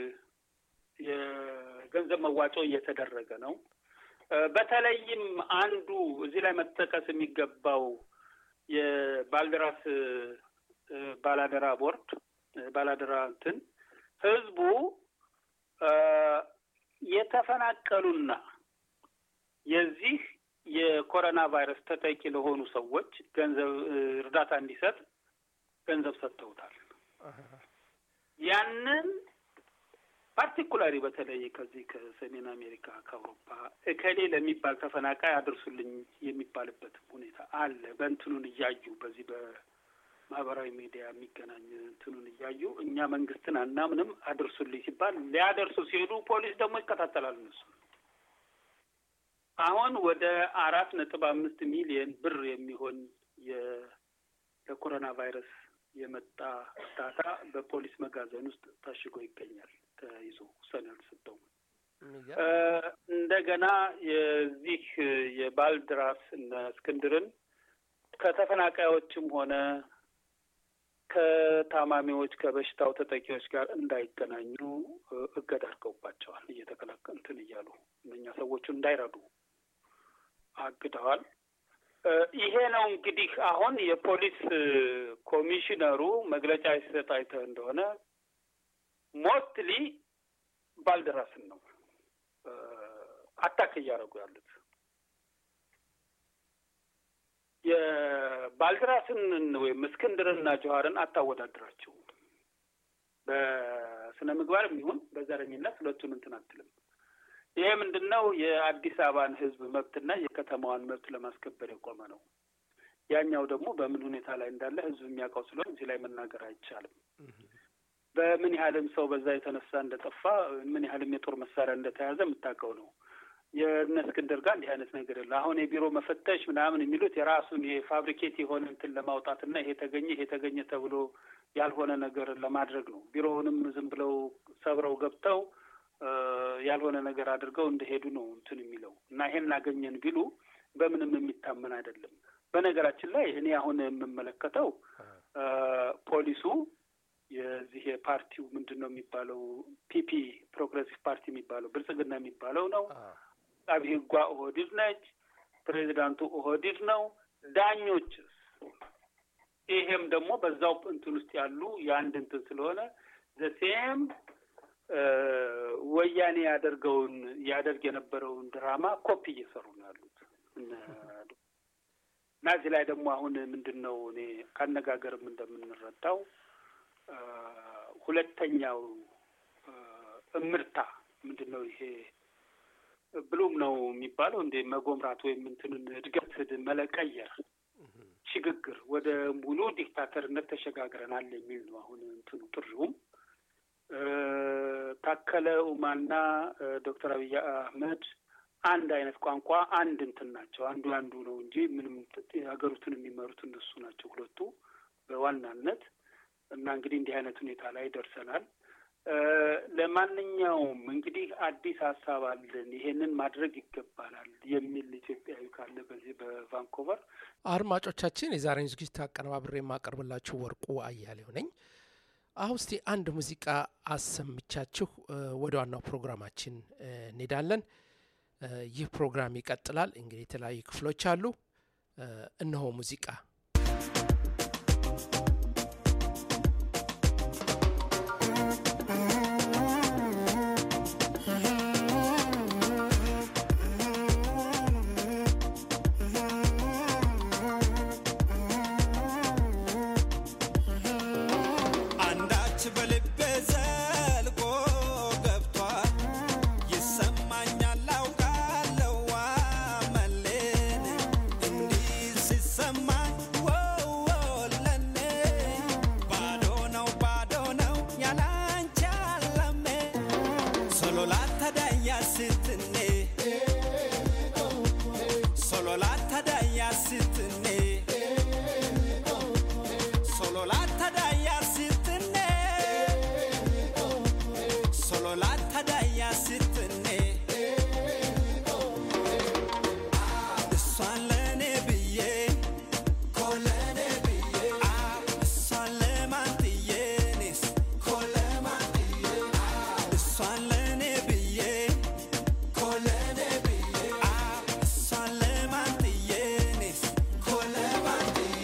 የገንዘብ መዋጮ እየተደረገ ነው። በተለይም አንዱ እዚህ ላይ መጠቀስ የሚገባው የባልደራስ ባላደራ ቦርድ ባላደራ እንትን ህዝቡ የተፈናቀሉና የዚህ የኮሮና ቫይረስ ተጠቂ ለሆኑ ሰዎች ገንዘብ እርዳታ እንዲሰጥ ገንዘብ ሰጥተውታል። ያንን ፓርቲኩላሪ በተለይ ከዚህ ከሰሜን አሜሪካ ከአውሮፓ እከሌ ለሚባል ተፈናቃይ አድርሱልኝ የሚባልበት ሁኔታ አለ። በእንትኑን እያዩ በዚህ በማህበራዊ ሚዲያ የሚገናኝ እንትኑን እያዩ እኛ መንግስትን አናምንም አድርሱልኝ ሲባል ሊያደርሱ ሲሄዱ ፖሊስ ደግሞ ይከታተላል። እነሱ አሁን ወደ አራት ነጥብ አምስት ሚሊየን ብር የሚሆን የኮሮና ቫይረስ የመጣ እርዳታ በፖሊስ መጋዘን ውስጥ ታሽጎ ይገኛል። ተይዞ ውሳኔ አልተሰጠውም። እንደገና የዚህ የባልድራስ እነ እስክንድርን ከተፈናቃዮችም ሆነ ከታማሚዎች ከበሽታው ተጠቂዎች ጋር እንዳይገናኙ እገዳ አድርገውባቸዋል። እየተከላከ እንትን እያሉ እነኛ ሰዎቹ እንዳይረዱ አግደዋል። ይሄ ነው እንግዲህ አሁን የፖሊስ ኮሚሽነሩ መግለጫ ሲሰጥ አይተህ እንደሆነ ሞስትሊ ባልደራስን ነው አታክ እያደረጉ ያሉት። የባልደራስን ወይም እስክንድርና ጀዋርን አታወዳድራቸው። በስነ ምግባር የሚሆን በዘረኝነት ሁለቱን እንትን አትልም። ይሄ ምንድን ነው? የአዲስ አበባን ሕዝብ መብትና የከተማዋን መብት ለማስከበር የቆመ ነው። ያኛው ደግሞ በምን ሁኔታ ላይ እንዳለ ሕዝብ የሚያውቀው ስለሆነ እዚህ ላይ መናገር አይቻልም። በምን ያህልም ሰው በዛ የተነሳ እንደጠፋ ምን ያህልም የጦር መሳሪያ እንደተያዘ የምታውቀው ነው። የእነ እስክንድር ጋር እንዲህ አይነት ነገር የለ። አሁን የቢሮ መፈተሽ ምናምን የሚሉት የራሱን ይሄ ፋብሪኬት የሆነ እንትን ለማውጣትና ይሄ ተገኘ ይሄ ተገኘ ተብሎ ያልሆነ ነገር ለማድረግ ነው። ቢሮውንም ዝም ብለው ሰብረው ገብተው ያልሆነ ነገር አድርገው እንደሄዱ ነው እንትን የሚለው እና ይሄን አገኘን ቢሉ በምንም የሚታመን አይደለም። በነገራችን ላይ እኔ አሁን የምመለከተው ፖሊሱ የዚህ የፓርቲው ምንድን ነው የሚባለው ፒፒ ፕሮግሬሲቭ ፓርቲ የሚባለው ብልጽግና የሚባለው ነው። አቃቤ ሕጓ ኦህዲድ ነች። ፕሬዚዳንቱ ኦህዲድ ነው። ዳኞችስ ይሄም ደግሞ በዛው እንትን ውስጥ ያሉ የአንድ እንትን ስለሆነ ዘሴም ወያኔ ያደርገውን ያደርግ የነበረውን ድራማ ኮፒ እየሰሩ ነው ያሉት እና እዚህ ላይ ደግሞ አሁን ምንድን ነው እኔ ካነጋገርም እንደምንረዳው እ፣ ሁለተኛው እ፣ እምርታ ምንድን ነው ይሄ ብሉም ነው የሚባለው እንደ መጎምራት ወይም እንትንን እድገት መለቀየር ሽግግር ወደ ሙሉ ዲክታተርነት ተሸጋግረናል የሚል ነው አሁን እንትኑ ጥሪውም እ፣ ታከለ ኡማና እ፣ ዶክተር አብይ አህመድ አንድ አይነት ቋንቋ አንድ እንትን ናቸው። አንዱ አንዱ ነው እንጂ ምንም ሀገሪቱን የሚመሩት እነሱ ናቸው ሁለቱ በዋናነት እና እንግዲህ እንዲህ አይነት ሁኔታ ላይ ደርሰናል። እ፣ ለማንኛውም እንግዲህ አዲስ ሀሳብ አለን፣ ይሄንን ማድረግ ይገባናል የሚል ኢትዮጵያዊ ካለ በዚህ በቫንኮቨር አድማጮቻችን የዛሬን ዝግጅት አቀነባብሬ የማቀርብላችሁ ወርቁ አያሌው ነኝ። አሁን እስቲ አንድ ሙዚቃ አሰምቻችሁ እ፣ ወደ ዋናው ፕሮግራማችን እ፣ እንሄዳለን። እ፣ ይህ ፕሮግራም ይቀጥላል። እንግዲህ የተለያዩ ክፍሎች አሉ። እ፣ እነሆ ሙዚቃ አንዳች በልቤ ዘልቆ ገብቷል ይሰማኛል አውቃለሁ አመሌን እንዲህ ሲሰማኝ ወው ለኔ ባዶ ነው ባዶ ነው ያላንቺ አለሜ ሶሎ ላተዳያ ስትኔ ሶሎ ላተዳያ ስትኔ Solo latta daya sittene Solo latta daya sittene እሷን ለእኔ ብዬ ኮለኔ ብዬ እሷን ለማን ጥዬ እኔስ ኮለማን ጥዬ እሷን ለእኔ ብዬ ኮለኔ ብዬ እሷን ለማን ጥዬ እኔስ ኮለማን ጥዬ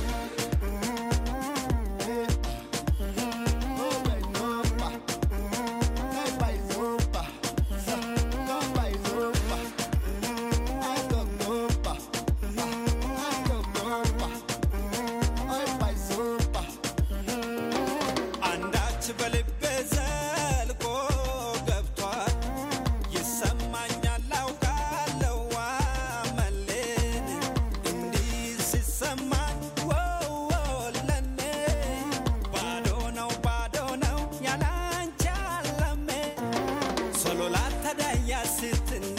አንዳች በልቤ ዘልቆ ገብቷል ይሰማኛል አውቃለሁ አመሌን እንዲህ ሲሰማኝ ወው ለኔ ባዶ ነው ባዶ ነው ያላንቺ አለሜ ሶሎ ላተዳያ ስትኔ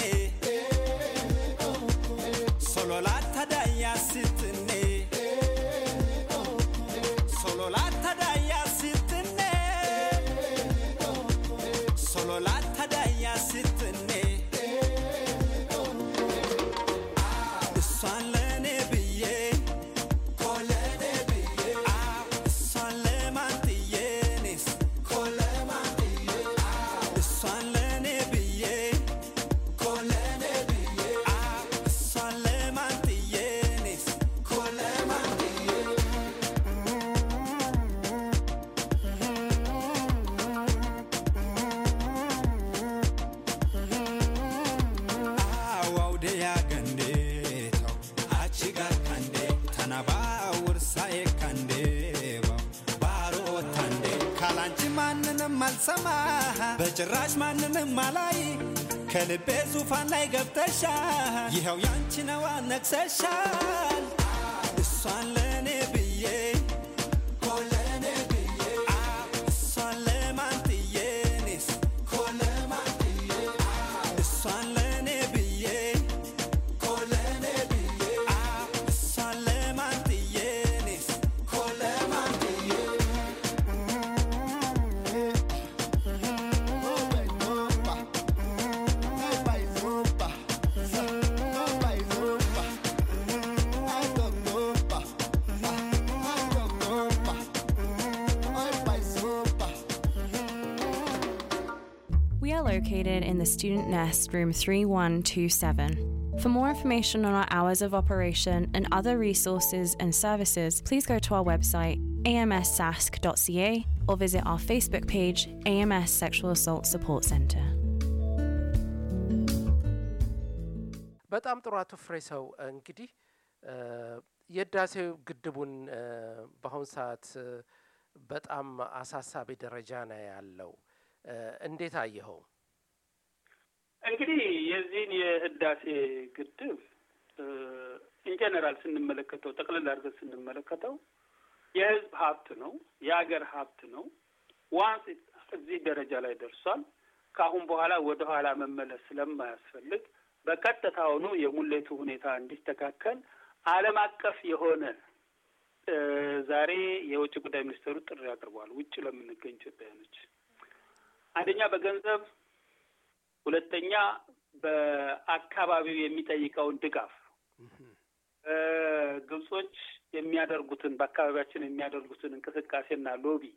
ሶሎ ላተዳያ ስትኔ Solo latta daya sittene Solo latta daya sittene እሷን ለእኔ ብዬ ኮለኔ ብዬ እሷን ለማን ጥዬ እኔስ ኮለማን ጥዬ እሷን ለእኔ ብዬ ኮለኔ ብዬ እሷን ለማን ጥዬ እኔስ ኮለማን ጥዬ awawde yagandeetaw achi gakkande tana baawursae kandeebaw ባሮታንዴ ካላንቺ ማንንም አልሰማ በጭራሽ ማንንም አላይ ከልቤ ዙፋን ላይ ገብተሻል ይኸው ያንቺ ነዋ ነግሰሻል እሷን ለእኔ ብዬ ኮለኔ ብዬ እሷን ለማን ጥዬ እኔስ ኮለማን ጥዬ እሷን ለእኔ ብዬ ኮለኔ ብዬ እሷን ለማን ጥዬ እኔስ ኮለማን ጥዬ We are located in the Student Nest, room 3127. For more information on our hours of operation and other resources and services, please go to our website amssask.ca or visit our Facebook page, AMS Sexual Assault Support Centre. በጣም ጥሩ አቶ ፍሬ ሰው እንግዲህ የህዳሴው ግድቡን በአሁኑ ሰዓት በጣም አሳሳቢ ደረጃ ነው ያለው። እንዴት አየኸው? እንግዲህ የዚህን የህዳሴ ግድብ ኢንጀነራል ስንመለከተው ጠቅልል አድርገን ስንመለከተው የህዝብ ሀብት ነው፣ የሀገር ሀብት ነው። ዋንስ እዚህ ደረጃ ላይ ደርሷል። ከአሁን በኋላ ወደ ኋላ መመለስ ስለማያስፈልግ በቀጥታውኑ የሙሌቱ ሁኔታ እንዲስተካከል ዓለም አቀፍ የሆነ ዛሬ የውጭ ጉዳይ ሚኒስትሩ ጥሪ አቅርበዋል። ውጭ ለምንገኝ ኢትዮጵያውያኖች አንደኛ በገንዘብ ሁለተኛ በአካባቢው የሚጠይቀውን ድጋፍ ግብጾች የሚያደርጉትን በአካባቢያችን የሚያደርጉትን እንቅስቃሴና ሎቢ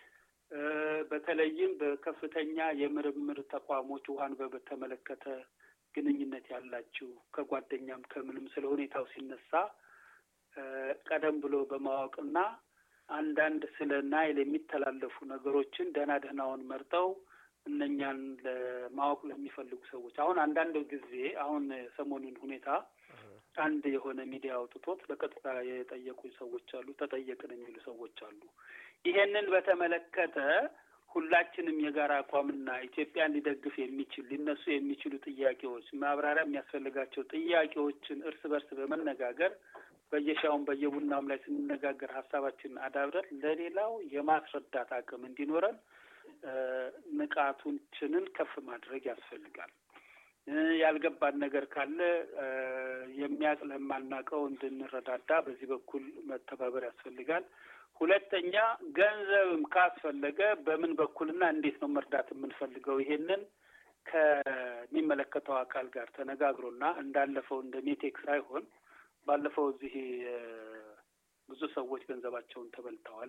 በተለይም በከፍተኛ የምርምር ተቋሞች ውሃን በተመለከተ ግንኙነት ያላችሁ ከጓደኛም ከምንም ስለ ሁኔታው ሲነሳ ቀደም ብሎ በማወቅና አንዳንድ ስለ ናይል የሚተላለፉ ነገሮችን ደህና ደህናውን መርጠው እነኛን ለማወቅ ለሚፈልጉ ሰዎች አሁን አንዳንድ ጊዜ አሁን ሰሞኑን ሁኔታ አንድ የሆነ ሚዲያ አውጥቶት በቀጥታ የጠየቁኝ ሰዎች አሉ፣ ተጠየቅን የሚሉ ሰዎች አሉ። ይሄንን በተመለከተ ሁላችንም የጋራ አቋምና ኢትዮጵያን ሊደግፍ የሚችል ሊነሱ የሚችሉ ጥያቄዎች ማብራሪያ የሚያስፈልጋቸው ጥያቄዎችን እርስ በርስ በመነጋገር በየሻውም በየቡናም ላይ ስንነጋገር ሀሳባችንን አዳብረን ለሌላው የማስረዳት አቅም እንዲኖረን ንቃቱችንን ከፍ ማድረግ ያስፈልጋል። ያልገባን ነገር ካለ የሚያውቅ ለማናውቀው እንድንረዳዳ በዚህ በኩል መተባበር ያስፈልጋል። ሁለተኛ ገንዘብም ካስፈለገ በምን በኩልና እንዴት ነው መርዳት የምንፈልገው? ይሄንን ከሚመለከተው አካል ጋር ተነጋግሮና እንዳለፈው እንደ ሜቴክ ሳይሆን ባለፈው እዚህ ብዙ ሰዎች ገንዘባቸውን ተበልተዋል።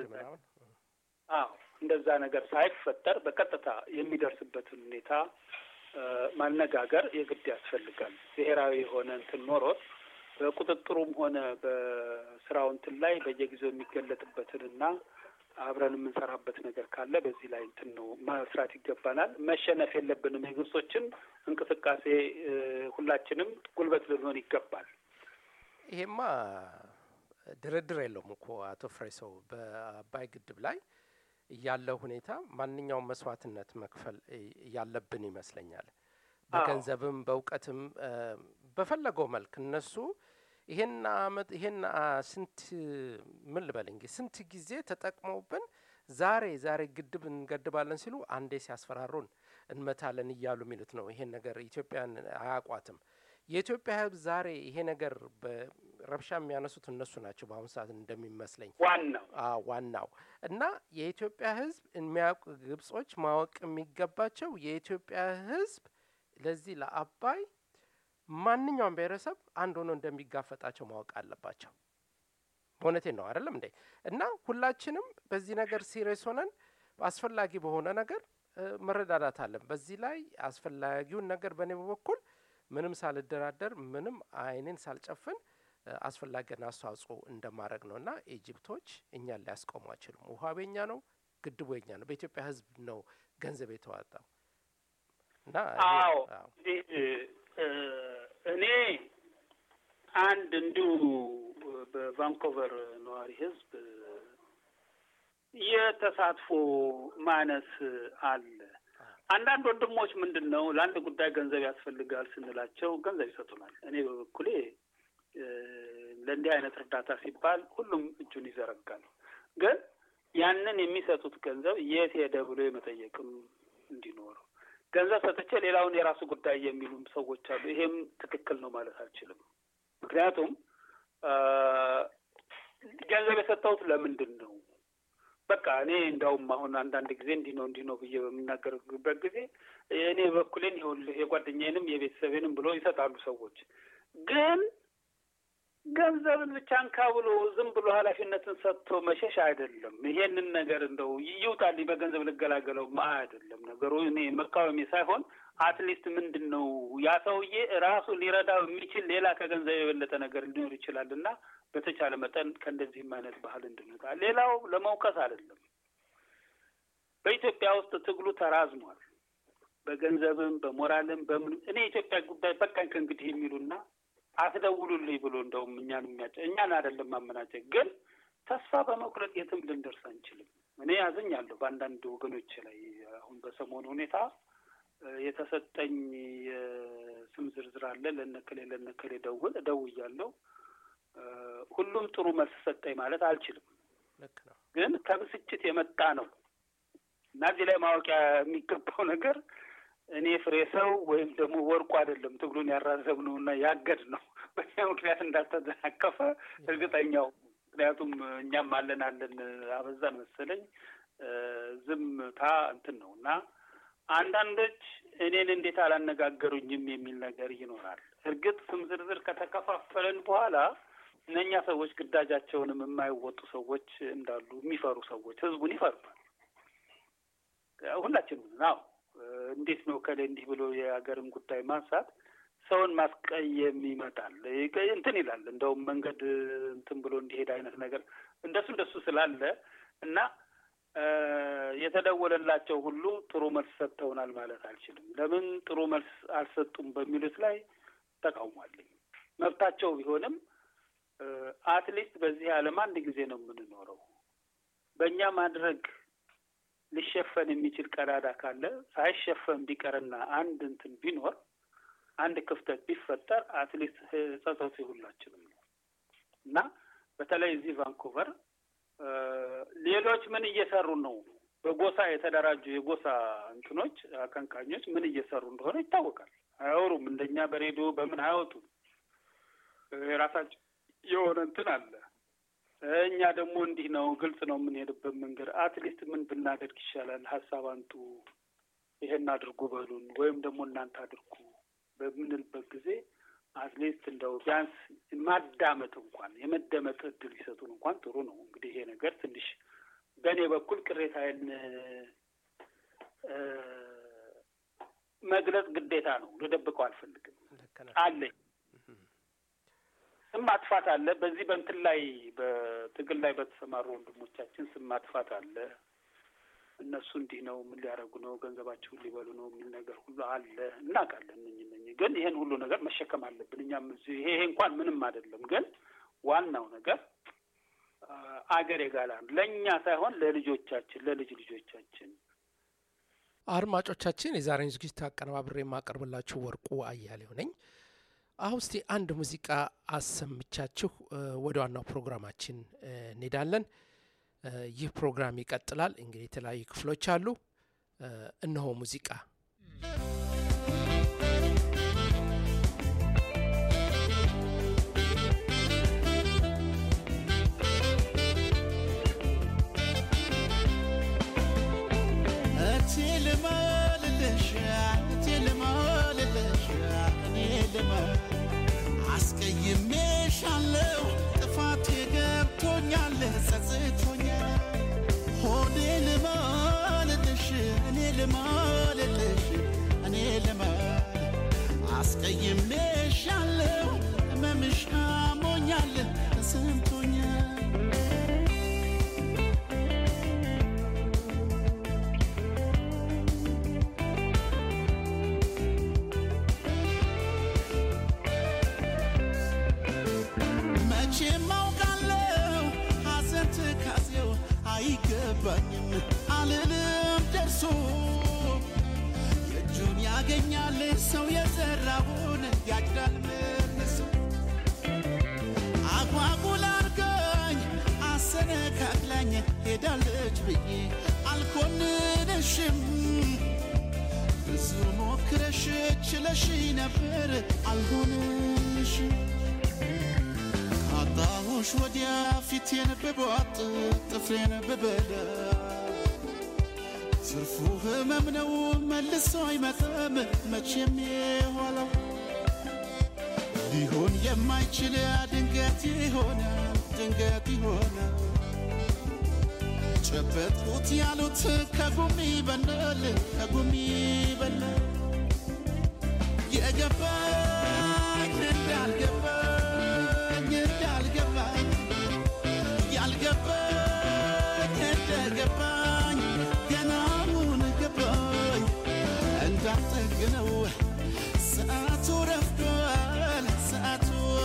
አዎ እንደዛ ነገር ሳይፈጠር በቀጥታ የሚደርስበትን ሁኔታ ማነጋገር የግድ ያስፈልጋል። ብሔራዊ የሆነ እንትን ኖሮት በቁጥጥሩም ሆነ በስራው እንትን ላይ በየጊዜው የሚገለጥበትንና አብረን የምንሰራበት ነገር ካለ በዚህ ላይ እንትን ነው መስራት ይገባናል። መሸነፍ የለብንም። የግብጾችን እንቅስቃሴ ሁላችንም ጉልበት ልንሆን ይገባል። ይሄማ ድርድር የለውም እኮ አቶ ፍሬሰው በአባይ ግድብ ላይ ያለው ሁኔታ ማንኛውም መስዋዕትነት መክፈል ያለብን ይመስለኛል። በገንዘብም በእውቀትም በፈለገው መልክ እነሱ ይሄን አመት ይሄን ስንት ምን ልበል እንግዲህ ስንት ጊዜ ተጠቅመውብን ዛሬ ዛሬ ግድብ እንገድባለን ሲሉ አንዴ ሲያስፈራሩን እንመታለን እያሉ የሚሉት ነው። ይሄን ነገር ኢትዮጵያን አያቋትም። የኢትዮጵያ ሕዝብ ዛሬ ይሄ ነገር በረብሻ የሚያነሱት እነሱ ናቸው። በአሁኑ ሰዓት እንደሚመስለኝ ዋናው ዋናው እና የኢትዮጵያ ሕዝብ የሚያውቁ ግብጾች ማወቅ የሚገባቸው የኢትዮጵያ ሕዝብ ለዚህ ለአባይ ማንኛውም ብሔረሰብ አንድ ሆኖ እንደሚጋፈጣቸው ማወቅ አለባቸው። በእውነቴን ነው አይደለም እንዴ? እና ሁላችንም በዚህ ነገር ሲሪየስ ሆነን አስፈላጊ በሆነ ነገር መረዳዳት አለን። በዚህ ላይ አስፈላጊውን ነገር በእኔ በኩል ምንም ሳልደራደር ምንም አይኔን ሳልጨፍን አስፈላጊን አስተዋጽኦ እንደማድረግ ነው እና ኢጅፕቶች እኛን ሊያስቆሙ አይችሉም። ውሃ ቤኛ ነው፣ ግድቡ የኛ ነው። በኢትዮጵያ ህዝብ ነው ገንዘብ የተዋጣው እና አዎ እኔ አንድ እንዲሁ በቫንኮቨር ነዋሪ ህዝብ የተሳትፎ ማነስ አለ። አንዳንድ ወንድሞች ምንድን ነው ለአንድ ጉዳይ ገንዘብ ያስፈልጋል ስንላቸው ገንዘብ ይሰጡናል። እኔ በበኩሌ ለእንዲህ አይነት እርዳታ ሲባል ሁሉም እጁን ይዘረጋል። ግን ያንን የሚሰጡት ገንዘብ የት ሄደ ብሎ የመጠየቅም እንዲኖር ገንዘብ ሰጥቼ ሌላውን የራሱ ጉዳይ የሚሉም ሰዎች አሉ። ይሄም ትክክል ነው ማለት አልችልም። ምክንያቱም ገንዘብ የሰጠሁት ለምንድን ነው? በቃ እኔ እንዳውም አሁን አንዳንድ ጊዜ እንዲህ ነው እንዲህ ነው ብዬ በምናገርበት ጊዜ እኔ በኩሌን ይኸውልህ የጓደኛዬንም የቤተሰቤንም ብሎ ይሰጣሉ ሰዎች። ግን ገንዘብን ብቻ እንካ ብሎ ዝም ብሎ ኃላፊነትን ሰጥቶ መሸሽ አይደለም። ይሄንን ነገር እንደው ይውጣልኝ በገንዘብ ልገላገለው ማ አይደለም ነገሩ። እኔ መቃወሜ ሳይሆን አትሊስት ምንድን ነው ያ ሰውዬ ራሱ ሊረዳው የሚችል ሌላ ከገንዘብ የበለጠ ነገር ሊኖር ይችላል እና በተቻለ መጠን ከእንደዚህም አይነት ባህል እንድንወጣ። ሌላው ለመውቀስ አይደለም። በኢትዮጵያ ውስጥ ትግሉ ተራዝሟል። በገንዘብም በሞራልም በምንም እኔ የኢትዮጵያ ጉዳይ በቃኝ ከእንግዲህ የሚሉና አትደውሉልኝ ብሎ እንደውም እኛን የሚያጨ እኛን አይደለም ማመናጨቅ፣ ግን ተስፋ በመቁረጥ የትም ልንደርስ አንችልም። እኔ ያዘኛለሁ በአንዳንድ ወገኖች ላይ አሁን በሰሞኑ ሁኔታ የተሰጠኝ የስም ዝርዝር አለ። ለነከሌ ለነከሌ ደውል እደውያለሁ። ሁሉም ጥሩ መልስ ሰጠኝ ማለት አልችልም፣ ልክ ነው። ግን ከብስጭት የመጣ ነው እና እዚህ ላይ ማወቂያ የሚገባው ነገር እኔ ፍሬ ሰው ወይም ደግሞ ወርቁ አይደለም ትግሉን ያራዘብነው እና ያገድ ነው በኛ ምክንያት እንዳልተደናቀፈ እርግጠኛው ምክንያቱም እኛም አለን አለን አበዛን መሰለኝ ዝምታ እንትን ነው እና አንዳንዶች እኔን እንዴት አላነጋገሩኝም የሚል ነገር ይኖራል። እርግጥ ስም ዝርዝር ከተከፋፈለን በኋላ እነኛ ሰዎች ግዳጃቸውንም የማይወጡ ሰዎች እንዳሉ የሚፈሩ ሰዎች ህዝቡን ይፈሩታል። ሁላችንም ናው እንዴት ነው ከላይ እንዲህ ብሎ የሀገርን ጉዳይ ማንሳት ሰውን ማስቀየም ይመጣል እንትን ይላል። እንደውም መንገድ እንትን ብሎ እንዲሄድ አይነት ነገር እንደሱ እንደሱ ስላለ እና የተደወለላቸው ሁሉ ጥሩ መልስ ሰጥተውናል ማለት አልችልም። ለምን ጥሩ መልስ አልሰጡም በሚሉት ላይ ተቃውሟለኝ። መብታቸው ቢሆንም አትሊስት በዚህ ዓለም አንድ ጊዜ ነው የምንኖረው። በእኛ ማድረግ ሊሸፈን የሚችል ቀዳዳ ካለ ሳይሸፈን ቢቀርና አንድ እንትን ቢኖር አንድ ክፍተት ቢፈጠር አትሊስት ጸጸቱ ሁላችንም ነው እና በተለይ እዚህ ቫንኩቨር ሌሎች ምን እየሰሩ ነው? በጎሳ የተደራጁ የጎሳ እንትኖች አቀንቃኞች ምን እየሰሩ እንደሆነ ይታወቃል። አያወሩም። እንደኛ በሬዲዮ በምን አያወጡም። የራሳቸው የሆነ እንትን አለ። እኛ ደግሞ እንዲህ ነው፣ ግልጽ ነው የምንሄድበት መንገድ። አትሊስት ምን ብናደርግ ይሻላል? ሀሳብ አንጡ፣ ይሄን አድርጉ በሉን፣ ወይም ደግሞ እናንተ አድርጉ በምንልበት ጊዜ አትሊስት እንደው ቢያንስ ማዳመጥ እንኳን የመደመጥ እድል ሊሰጡን እንኳን ጥሩ ነው። እንግዲህ ይሄ ነገር ትንሽ በእኔ በኩል ቅሬታዬን መግለጽ ግዴታ ነው። ልደብቀው አልፈልግም። አለኝ ስም ማጥፋት አለ። በዚህ በእንትን ላይ በትግል ላይ በተሰማሩ ወንድሞቻችን ስም ማጥፋት አለ። እነሱ እንዲህ ነው፣ ምን ሊያደርጉ ነው፣ ገንዘባቸውን ሊበሉ ነው የሚል ነገር ሁሉ አለ። እናውቃለን። እነኝ እነኝ ግን ይሄን ሁሉ ነገር መሸከም አለብን እኛም እዚህ ይሄ ይሄ እንኳን ምንም አይደለም። ግን ዋናው ነገር አገር የጋላ ነው። ለእኛ ሳይሆን ለልጆቻችን፣ ለልጅ ልጆቻችን። አድማጮቻችን፣ የዛሬን ዝግጅት አቀነባብሬ የማቀርብላችሁ ወርቁ አያሌው ነኝ። አሁን እስቲ አንድ ሙዚቃ አሰምቻችሁ ወደ ዋናው ፕሮግራማችን እንሄዳለን። ይህ ፕሮግራም ይቀጥላል። እንግዲህ የተለያዩ ክፍሎች አሉ። እነሆ ሙዚቃ እቴ ልማልልሽ እቴ ልማልልሽ እኔ ልማል አስቀይሜሻለሁ ጥፋቴ ገብቶኛል ጸጽቶኛል ሆዴ ልማልልሽ እኔ ልማልልሽ እኔ ልማል አስቀይሜሻለሁ ህመምሽ አሞኛል ተሰምቶኛል መቼም አውቃለሁ ሐዘን ትካዜው አይገባኝም አልልም ደርሶ የእጁን ያገኛል ሰው የዘራውን ያጭዳል መልሶ አጓጉል አርጋኝ አሰነካክላኝ ሄዳለች ብዬ አልኮንንሽም ብዙ ሞክረሽ ችለሽ ነበር አልሆንሽም ካጣሁሽ ወዲያ ፊቴን ብቧጥ ጥፍሬን ብበላ ትርፉ ህመም ነው መልሶ አይመጣም መቼም የኋላው ሊሆን የማይችል ድንገት ይሆናል ድንገት ይሆናል ጨበጥኩት ያሉት ከጉሚ በናል ከጉሚ በናል የገባኝ እንዳልገባኝ እንዳልገባኝ ያልገባኝ እንደገባኝ ገና አሁን ገባኝ እንዳልጠግነው ሰዓቱ ረፍዷል ሰዓቱ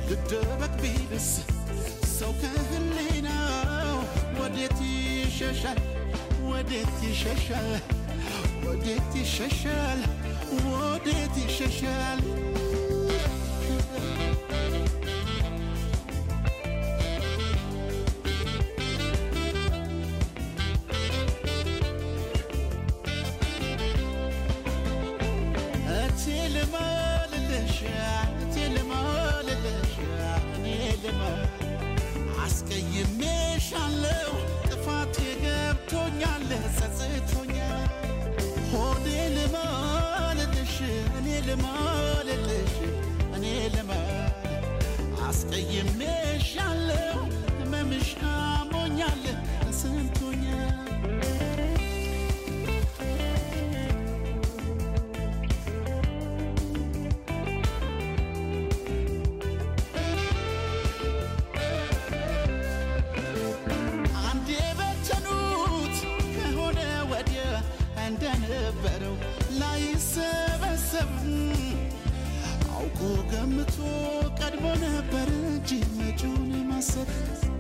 ልደበቅ ቢልስ ሰው ከህሊናው ወዴት ይሸሻል ወዴት ይሸሻል ወዴት ይሸሻል ወዴት ይሸሻል እቴ ልማልልሽ እቴ ልማልልሽ እኔ ልማል አስቀይሜሻለሁ ጥፋቴ ገብቶኛል ጸጽቶኛል ሆዴ ልማልልሽ እኔ ልማልልሽ እኔ ልማል አስቀይሜሻለሁ ህመምሽ አሞኛል ተሰምቶኛል አንዴ በተኑት ከሆነ ወዲያ እንደነበረው ላይሰበሰብ አውቆ ገምቶ ቀድሞ ነበር እንጂ መጪውን ማሰብ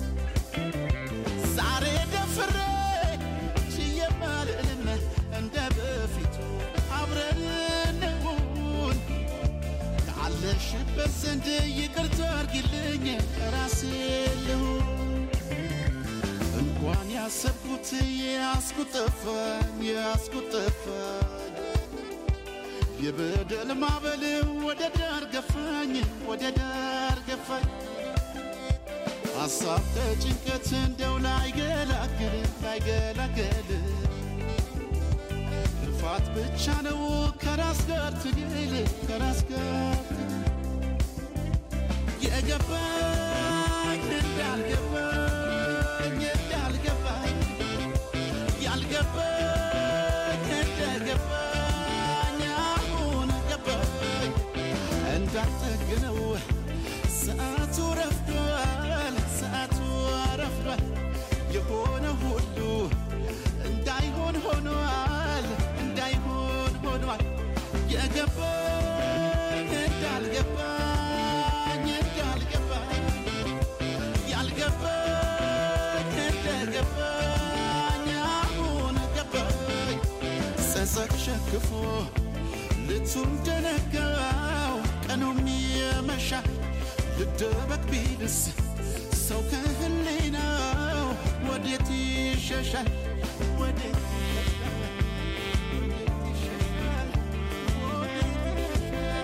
ዛሬ ደፍሬ ችየማልልም እንደ በፊቱ አብረን እንሁን ካለሽበት ዘንድ ይቅርታ አርጊልኝ ራሴ ልሁን እንኳን ያሰብኩት የያዝኩት ጠፋኝ የያዝኩት ጠፋኝ የበደል ማዕበል ወደ ዳር ገፋኝ ወደ ዳር ገፋኝ ሐሳብ ከጭንቀት እንደው ላይገላግል ላይገላግል ልፋት ብቻ ነው ከራስ ጋር ትግል ከራስ ጋር ትግል የገባኝ እንዳልገባኝ እንዳልገባኝ ያልገባኝ እንደገባኝ አሁን ገባኝ እንዳልጠግነው ሰዓቱ ረፍዷል ሰዓቱ ረፍዷል የሆነ ሁሉ እንዳይሆን ሆኗል እንዳይሆን ሆኗል የገባኝ እንዳልገባኝ እንዳልገባኝ ያልገባኝ እንደገባኝ አሁን ገባኝ ጸጸት ሸክፎ ልቱም ደነጋው ቀኑም የመሻ ልደበቅ ቢልስ ሰው ከህሊናው ወዴት ይሸሻል ወዴት ይሸሻል ወዴት ይሸሻል ወዴት ይሸሻል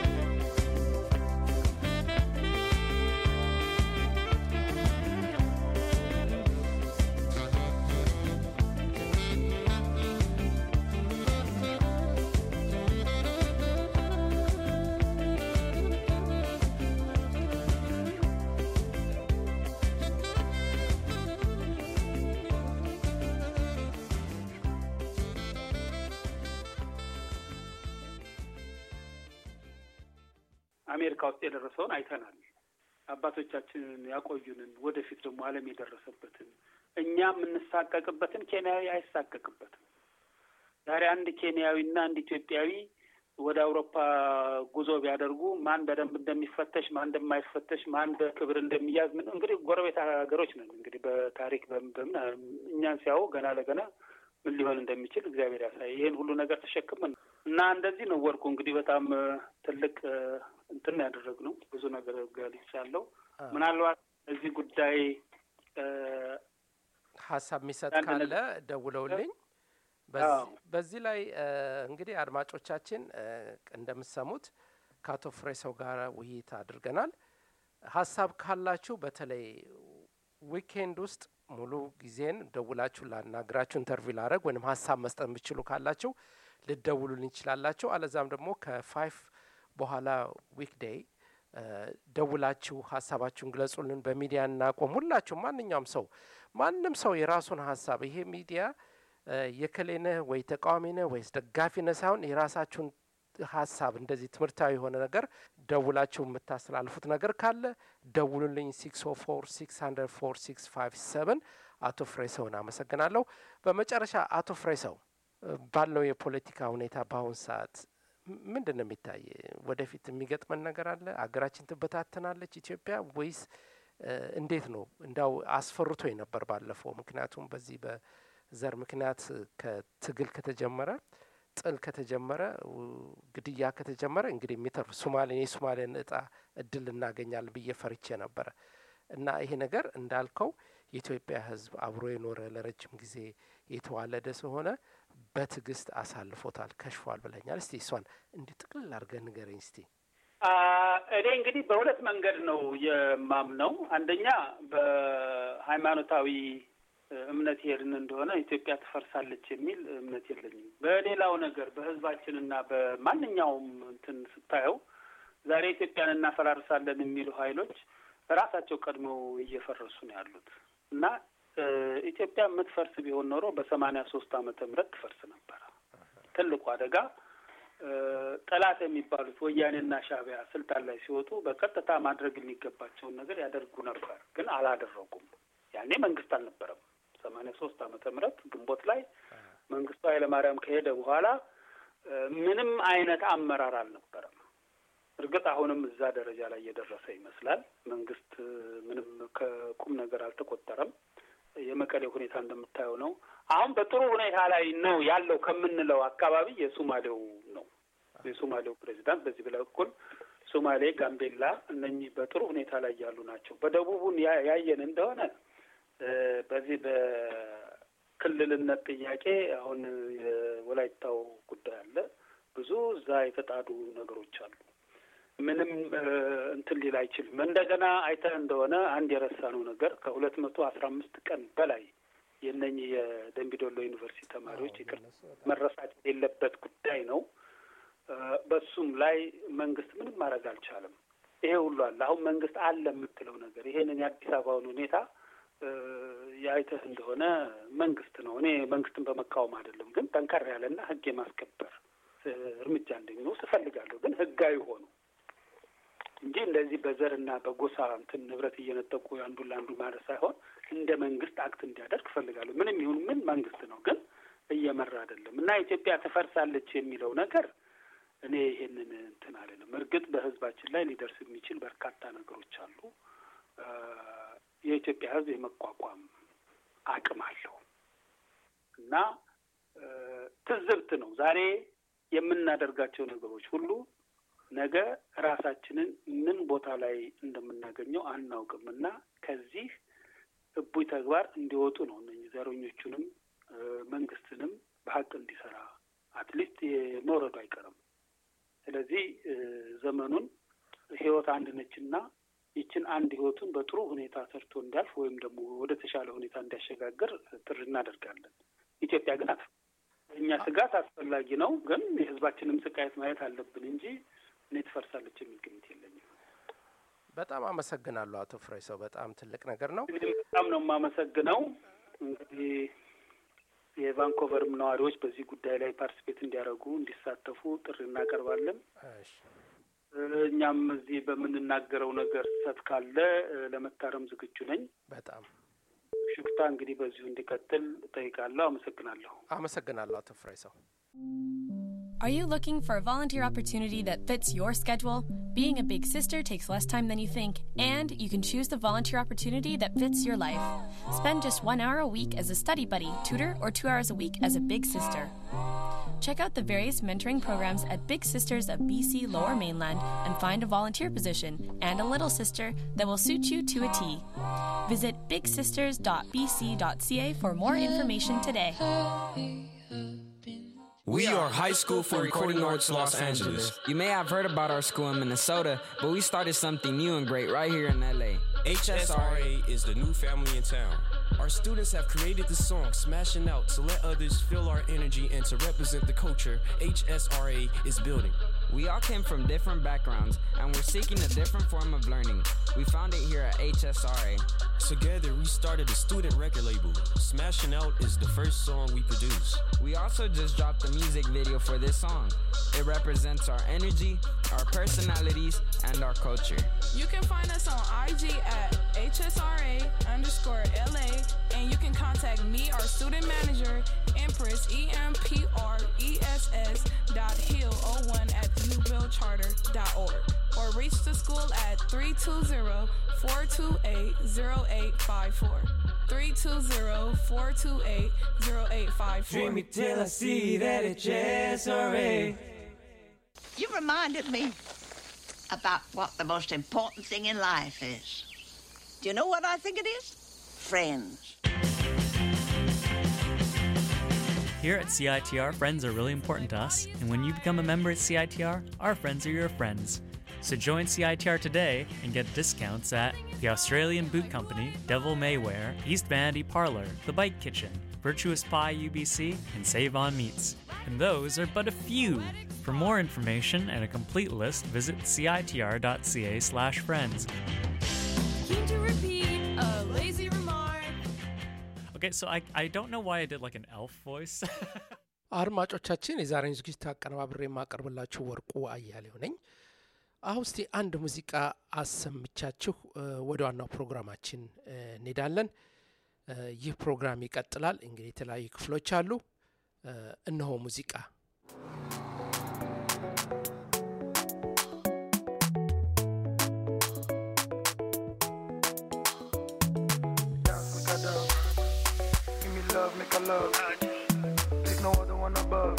አሜሪካ ውስጥ የደረሰውን አይተናል። አባቶቻችንን ያቆዩንን ወደፊት ደግሞ ዓለም የደረሰበትን እኛ የምንሳቀቅበትን ኬንያዊ አይሳቀቅበትም። ዛሬ አንድ ኬንያዊና አንድ ኢትዮጵያዊ ወደ አውሮፓ ጉዞ ቢያደርጉ ማን በደንብ እንደሚፈተሽ ማን እንደማይፈተሽ ማን በክብር እንደሚያዝ ምን እንግዲህ ጎረቤት ሀገሮች ነን። እንግዲህ በታሪክ በምን በምን እኛን ሲያዩ ገና ለገና ምን ሊሆን እንደሚችል እግዚአብሔር ያሳይ። ይህን ሁሉ ነገር ተሸክመን እና እንደዚህ ነው ወርቁ እንግዲህ በጣም እ፣ ትልቅ እ፣ እንትን ያደረግነው ብዙ ነገር ገልጫለሁ። ምናልባት እዚህ ጉዳይ እ፣ ሀሳብ የሚሰጥ አንድ ካለ ነገር- ደውለውልኝ አዎ። በዚህ- በዚህ ላይ እ፣ እንግዲህ አድማጮቻችን እ፣ እንደምትሰሙት ከአቶ ፍሬሰው ጋር ውይይት አድርገናል። ሀሳብ ካላችሁ በተለይ ዊኬንድ ውስጥ ሙሉ ጊዜን ደውላችሁ ላናግራችሁ ኢንተርቪው ላደረግ ወይም ሀሳብ መስጠት የምትችሉ ካላችሁ ልደውሉልኝ ይችላላችሁ። አለዛም ደግሞ ከፋይፍ በኋላ ዊክዴይ ደውላችሁ ሀሳባችሁን ግለጹልን። በሚዲያ እናቆም። ሁላችሁ ማንኛውም ሰው ማንም ሰው የራሱን ሀሳብ ይሄ ሚዲያ እ፣ የከሌነህ ወይ ተቃዋሚ ነህ ወይስ ደጋፊ ነህ ሳይሆን የራሳችሁን ሀሳብ እንደዚህ ትምህርታዊ የሆነ ነገር ደውላችሁ የምታስተላልፉት ነገር ካለ ደውሉልኝ። ሲክስ ኦ ፎር ሲክስ ሀንድረድ ፎር ሲክስ ፋይቭ ሰቨን አቶ ፍሬሰውን አመሰግናለሁ። በመጨረሻ አቶ ፍሬሰው እ፣ ባለው የፖለቲካ ሁኔታ በአሁን ሰዓት ምንድን ነው የሚታይ? ወደፊት የሚገጥመን ነገር አለ? አገራችን ትበታተናለች ኢትዮጵያ ወይስ እንዴት ነው? እንዳው አስፈርቶኝ ነበር ባለፈው። ምክንያቱም በዚህ በዘር ምክንያት ከትግል ከተጀመረ ጥል ከተጀመረ ግድያ ከተጀመረ እንግዲህ የሚተርፍ ሶማሌን የሶማሌን እጣ እድል እናገኛለን ብዬ ፈርቼ ነበረ እና ይሄ ነገር እንዳልከው የኢትዮጵያ ሕዝብ አብሮ የኖረ ለረጅም ጊዜ የተዋለደ ስለሆነ በትዕግስት አሳልፎታል፣ ከሽፏል ብለኛል። እስቲ እሷን እንዲህ ጥቅልል አድርገህ ንገረኝ እስቲ። እኔ እንግዲህ በሁለት መንገድ ነው የማምነው። አንደኛ በሃይማኖታዊ እምነት ሄድን እንደሆነ ኢትዮጵያ ትፈርሳለች የሚል እምነት የለኝም። በሌላው ነገር በህዝባችንና በማንኛውም እንትን ስታየው ዛሬ ኢትዮጵያን እናፈራርሳለን የሚሉ ኃይሎች ራሳቸው ቀድመው እየፈረሱ ነው ያሉት እና ኢትዮጵያ የምትፈርስ ቢሆን ኖሮ በሰማንያ ሶስት ዓመተ ምህረት ትፈርስ ነበረ። ትልቁ አደጋ ጠላት የሚባሉት ወያኔና ሻዕቢያ ስልጣን ላይ ሲወጡ በቀጥታ ማድረግ የሚገባቸውን ነገር ያደርጉ ነበር፣ ግን አላደረጉም። ያኔ መንግስት አልነበረም። ሰማንያ ሶስት ዓመተ ምህረት ግንቦት ላይ መንግስቱ ኃይለማርያም ከሄደ በኋላ ምንም አይነት አመራር አልነበረም። እርግጥ አሁንም እዛ ደረጃ ላይ እየደረሰ ይመስላል። መንግስት ምንም ከቁም ነገር አልተቆጠረም። የመቀሌ ሁኔታ እንደምታየው ነው። አሁን በጥሩ ሁኔታ ላይ ነው ያለው ከምንለው አካባቢ የሶማሌው ነው። የሶማሌው ፕሬዚዳንት በዚህ በኩል ሶማሌ፣ ጋምቤላ እነኚህ በጥሩ ሁኔታ ላይ ያሉ ናቸው። በደቡቡን ያየን እንደሆነ በዚህ በክልልነት ጥያቄ አሁን የወላይታው ጉዳይ አለ። ብዙ እዛ የተጣዱ ነገሮች አሉ። ምንም እንትን ሊል አይችልም። እንደገና አይተህ እንደሆነ አንድ የረሳነው ነገር ከሁለት መቶ አስራ አምስት ቀን በላይ የእነኝህ የደንቢዶሎ ዩኒቨርሲቲ ተማሪዎች ይቅር መረሳት የሌለበት ጉዳይ ነው። በሱም ላይ መንግስት ምንም ማድረግ አልቻለም። ይሄ ሁሉ አለ። አሁን መንግስት አለ የምትለው ነገር ይሄንን የአዲስ አበባውን ሁኔታ የአይተህ እንደሆነ መንግስት ነው። እኔ መንግስትን በመቃወም አይደለም፣ ግን ጠንከር ያለና ህግ የማስከበር እርምጃ እንደሚወስድ እፈልጋለሁ። ግን ህጋዊ ሆኑ እንጂ እንደዚህ በዘርና በጎሳ እንትን ንብረት እየነጠቁ አንዱን ለአንዱ ማለት ሳይሆን እንደ መንግስት አክት እንዲያደርግ እፈልጋለሁ። ምንም ይሁን ምን መንግስት ነው፣ ግን እየመራ አይደለም እና ኢትዮጵያ ትፈርሳለች የሚለው ነገር እኔ ይሄንን እንትን አለንም። እርግጥ በህዝባችን ላይ ሊደርስ የሚችል በርካታ ነገሮች አሉ። የኢትዮጵያ ህዝብ የመቋቋም አቅም አለው እና ትዝብት ነው ዛሬ የምናደርጋቸው ነገሮች ሁሉ ነገ ራሳችንን ምን ቦታ ላይ እንደምናገኘው አናውቅም እና ከዚህ እቡይ ተግባር እንዲወጡ ነው እነኝህ ዘረኞቹንም መንግስትንም በሀቅ እንዲሰራ አትሊስት መውረዱ አይቀርም። ስለዚህ ዘመኑን ህይወት አንድ ነችና ይችን አንድ ህይወቱን በጥሩ ሁኔታ ሰርቶ እንዲያልፍ ወይም ደግሞ ወደ ተሻለ ሁኔታ እንዲያሸጋግር ጥሪ እናደርጋለን። ኢትዮጵያ ግን እኛ ስጋት አስፈላጊ ነው፣ ግን የህዝባችንም ስቃየት ማየት አለብን እንጂ እኔ ትፈርሳለች የሚል ግምት የለኝም። በጣም አመሰግናለሁ አቶ ፍሬ ሰው በጣም ትልቅ ነገር ነው። እንግዲህ በጣም ነው የማመሰግነው። እንግዲህ የቫንኮቨርም ነዋሪዎች በዚህ ጉዳይ ላይ ፓርቲስፔት እንዲያደርጉ እንዲሳተፉ ጥሪ እናቀርባለን። እኛም እዚህ በምንናገረው ነገር ስህተት ካለ ለመታረም ዝግጁ ነኝ። በጣም ሽፍታ እንግዲህ በዚሁ እንዲቀጥል እጠይቃለሁ። አመሰግናለሁ። አመሰግናለሁ አቶ ፍሬ ሰው። Are you looking for a volunteer opportunity that fits your schedule? Being a big sister takes less time than you think, and you can choose the volunteer opportunity that fits your life. Spend just one hour a week as a study buddy, tutor, or two hours a week as a big sister. Check out the various mentoring programs at Big Sisters of BC Lower Mainland and find a volunteer position and a little sister that will suit you to a T. Visit bigsisters.bc.ca for more information today. We are High School for Recording Arts Los Angeles. You may have heard about our school in Minnesota, but we started something new and great right here in LA. HSRA is the new family in town. Our students have created the song Smashing Out to let others feel our energy and to represent the culture HSRA is building. We all came from different backgrounds and we're seeking a different form of learning. We found it here at HSRA. Together, we started a student record label. Smashing Out is the first song we produce. We also just dropped the music video for this song. It represents our energy, our personalities, and our culture. You can find us on IG at HSRA underscore LA, and you can contact me, our student manager, Empress, E M P R E S S dot Hill 01 at newbillcharter.org or reach the school at 320 428 0854. 320 428 0854. Dream me till I see that it's SRA. You reminded me about what the most important thing in life is. Do you know what I think it is? Friends. Here at CITR, friends are really important to us, and when you become a member at CITR, our friends are your friends. So join CITR today and get discounts at the Australian Boot Company, Devil Maywear, East Vanity Parlor, The Bike Kitchen, Virtuous Pie UBC, and Save On Meats. And those are but a few. For more information and a complete list, visit citr.ca slash friends. Keen to repeat a lazy remark. Okay, so I, I don't know why I did like an elf voice. አድማጮቻችን የዛሬን ዝግጅት አቀነባብሬ የማቀርብላችሁ ወርቁ አያሌው ነኝ። አሁን እስቲ አንድ ሙዚቃ አሰምቻችሁ እ፣ ወደ ዋናው ፕሮግራማችን እ፣ እንሄዳለን። እ፣ ይህ ፕሮግራም ይቀጥላል። እንግዲህ የተለያዩ ክፍሎች አሉ። እ፣ እነሆ ሙዚቃ Give me love, make a love. There's no other one above.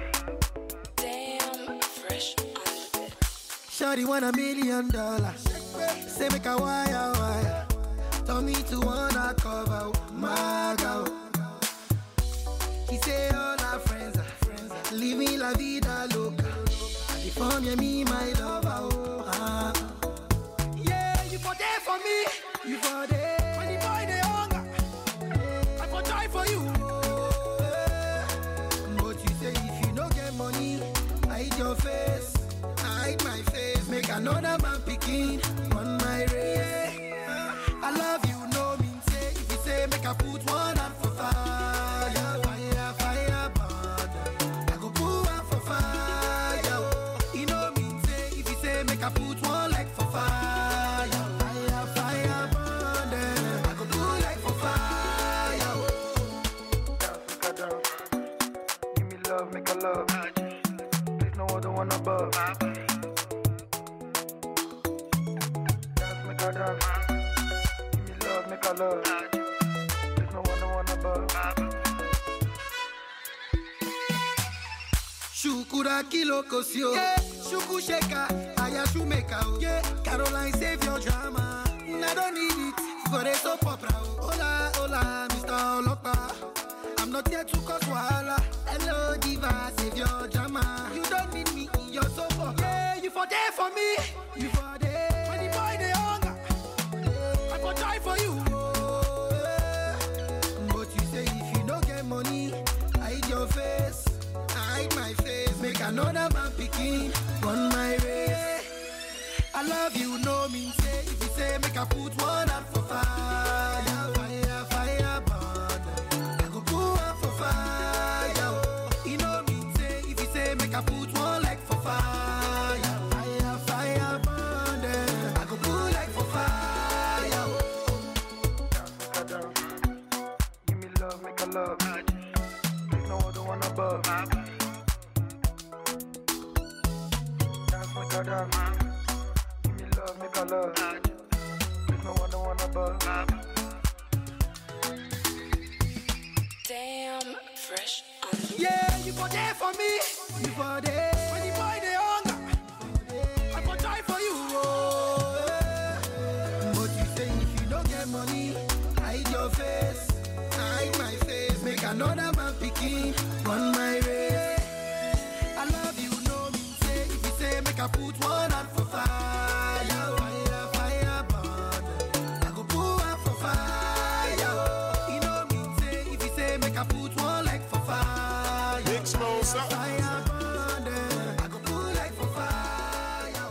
Damn, fresh Shawty want a million dollars. Say make a wire wire. Tell me to wanna cover my girl. He say all our friends are friends. Are living la vida loca. And the form yeah, me my lover. Oh, ah. Yeah, you for there for me. You for there. When the boy they hunger, I for try for you. Oh, eh. But you say if you no get money, hide your face. hide my face. Make another man picking on my race. I love you, no mean say. If you say make I put one hand for fire, fire, fire, burn. I go put one for fire. You know mean say. If you say make I put one leg for fire, fire, fire, burn. Then I go put leg for fire. Make a dance. Give me love, make a love. There's no other one above. Dance, make a dance. Give me love, make a love. There's no other one above. Shukura kilo kosio. Yeah. Shuku sheka, aya shumeka. Oh. Yeah. Caroline save your drama. I don't need it for the soap opera. Oh. Hola, hola, Mr. Olopa. I'm not here to cause wahala. Hello, diva, save your drama. You don't need me in your soap opera. Yeah, you for there for me. You for there. When the boy they hunger, I for die for you. Oh, yeah. But you say if you don't get money, hide your face. hide my face. Make another man picking on my race. I love you, no mean say. If you say make I put one hand for fire, fire, fire, burn. I go put one for fire. You know mean say. If you say make I put one leg for fire, fire, fire, burn. Then I go put leg for fire. Make a dance. Give me love, make a love. There's no other one above. Dance, make a dance. Give me love, make a love. There's no other one above. Damn, fresh Yeah, you for there for me. You for there. When the boy they hunger, I for try for you. Oh, yeah. But you say if you don't get money, hide your face, hide my face. Make another man picking on my race. I love you, no mean say. If you say make I put one hand for fire, fire, fire, burn. I go put one for fire. You know mean say. If you say make I put one leg for fire, Big Smoke, fire, fire, burn. Then I go put leg for fire.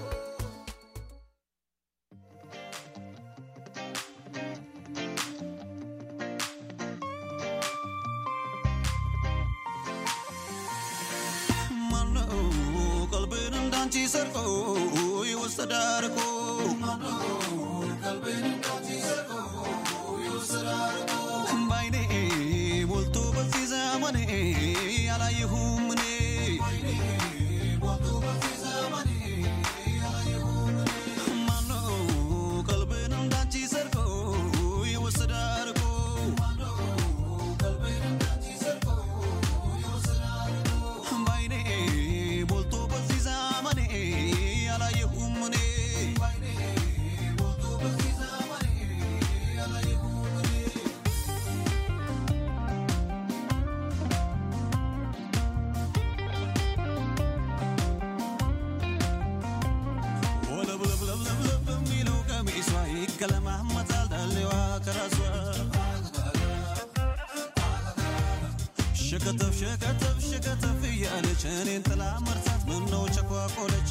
ማነው ቀልቤን እንዳንቺ ሰርቆ ይወሰዳል እኮ ባይኔ ሞልቶ በዚህ ዘመኔ ይከለማመጣል ዳሌዋ ከራሷ ሸከተፍ ሸከተፍ ሸከተፍ እያለች እኔን ጥላ መርታት ምነው ቸኳቆለች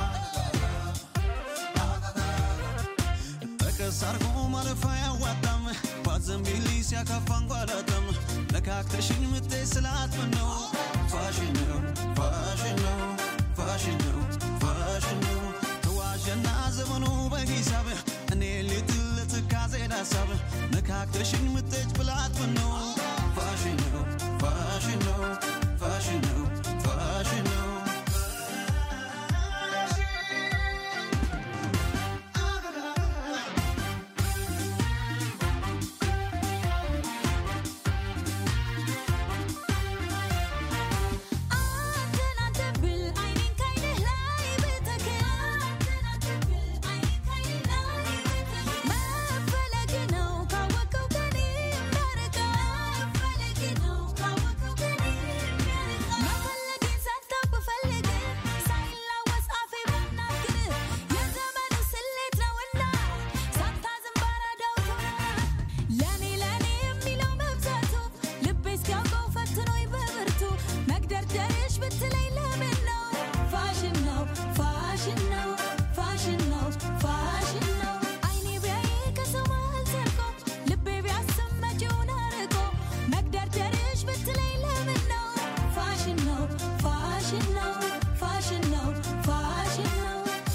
ጠቀስ አርጎ ማለፍ አያዋጣም ባዘንቢሊ ሲያካፋ እንጓላጣም ነካክተሽኝ ምቴ ስላት ምነው ፋሽን ነው ፋሽን ነው ፋሽን ነው ፋሽን ነው ተዋሸና ዘመኑ በሂሳብ እኔ ሊትል ለትካዜ ዳሳብ ነካክተሽኝ ምቴች ብላት ምነው ፋሽን ነው ፋሽን ነው ፋሽን ነው ፋሽን ነው ለኔ ለኔ የሚለው መብዛቱ ልቤ እስኪያውቀው ፈትኖኝ በብርቱ መግደርደርሽ ብትለኝ ለምን ነው ፋሽን ነው ፋሽን ነው ፋሽን ነው ፋሽን ነው አይኔ ቢያይ ከሰው መሃል ዘልቆ ልቤ ቢያስብ መጪውን አርቆ መግደርደርሽ ብትለኝ ለምን ነው ፋሽን ነው ፋሽን ነው ፋሽን ነው ፋሽን ነው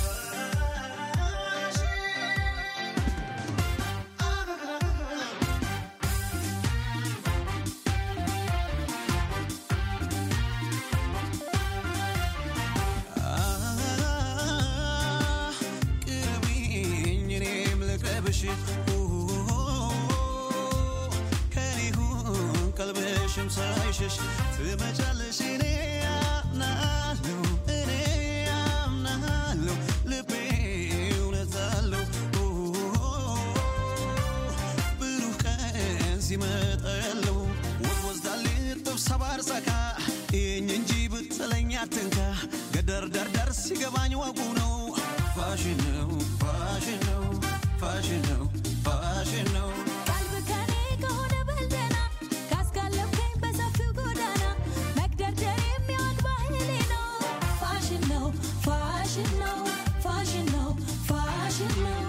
ቅረቢኝ እኔም ልቅረብሽ ከኔ ሁን ቀልብሽም ሳይሸሽ ትመጫለሽ እኔ አምናለሁ እኔ አምናለሁ ልቤ እውነት አለው ብሩህ ቀን ሲመጣ ያለው ወዝ ወዝዳል ጥብስ ሰባር ጸካ ይህኝ እንጂ ብትለኝ አትንካ ገደር ደርደር ሲገባኝ ወጉ ነው ፋሽን ነው ፋሽን ነው ፋሽን ነው ፋሽን ነው ቀልብ ከኔ ከሆነ በልደና ካስጋለብከኝ በሰፊው ጎዳና መግደርደር የሚያውቅ ባህሌ ነው ፋሽን ነው ፋሽን ነው ፋሽን ነው ፋሽን ነው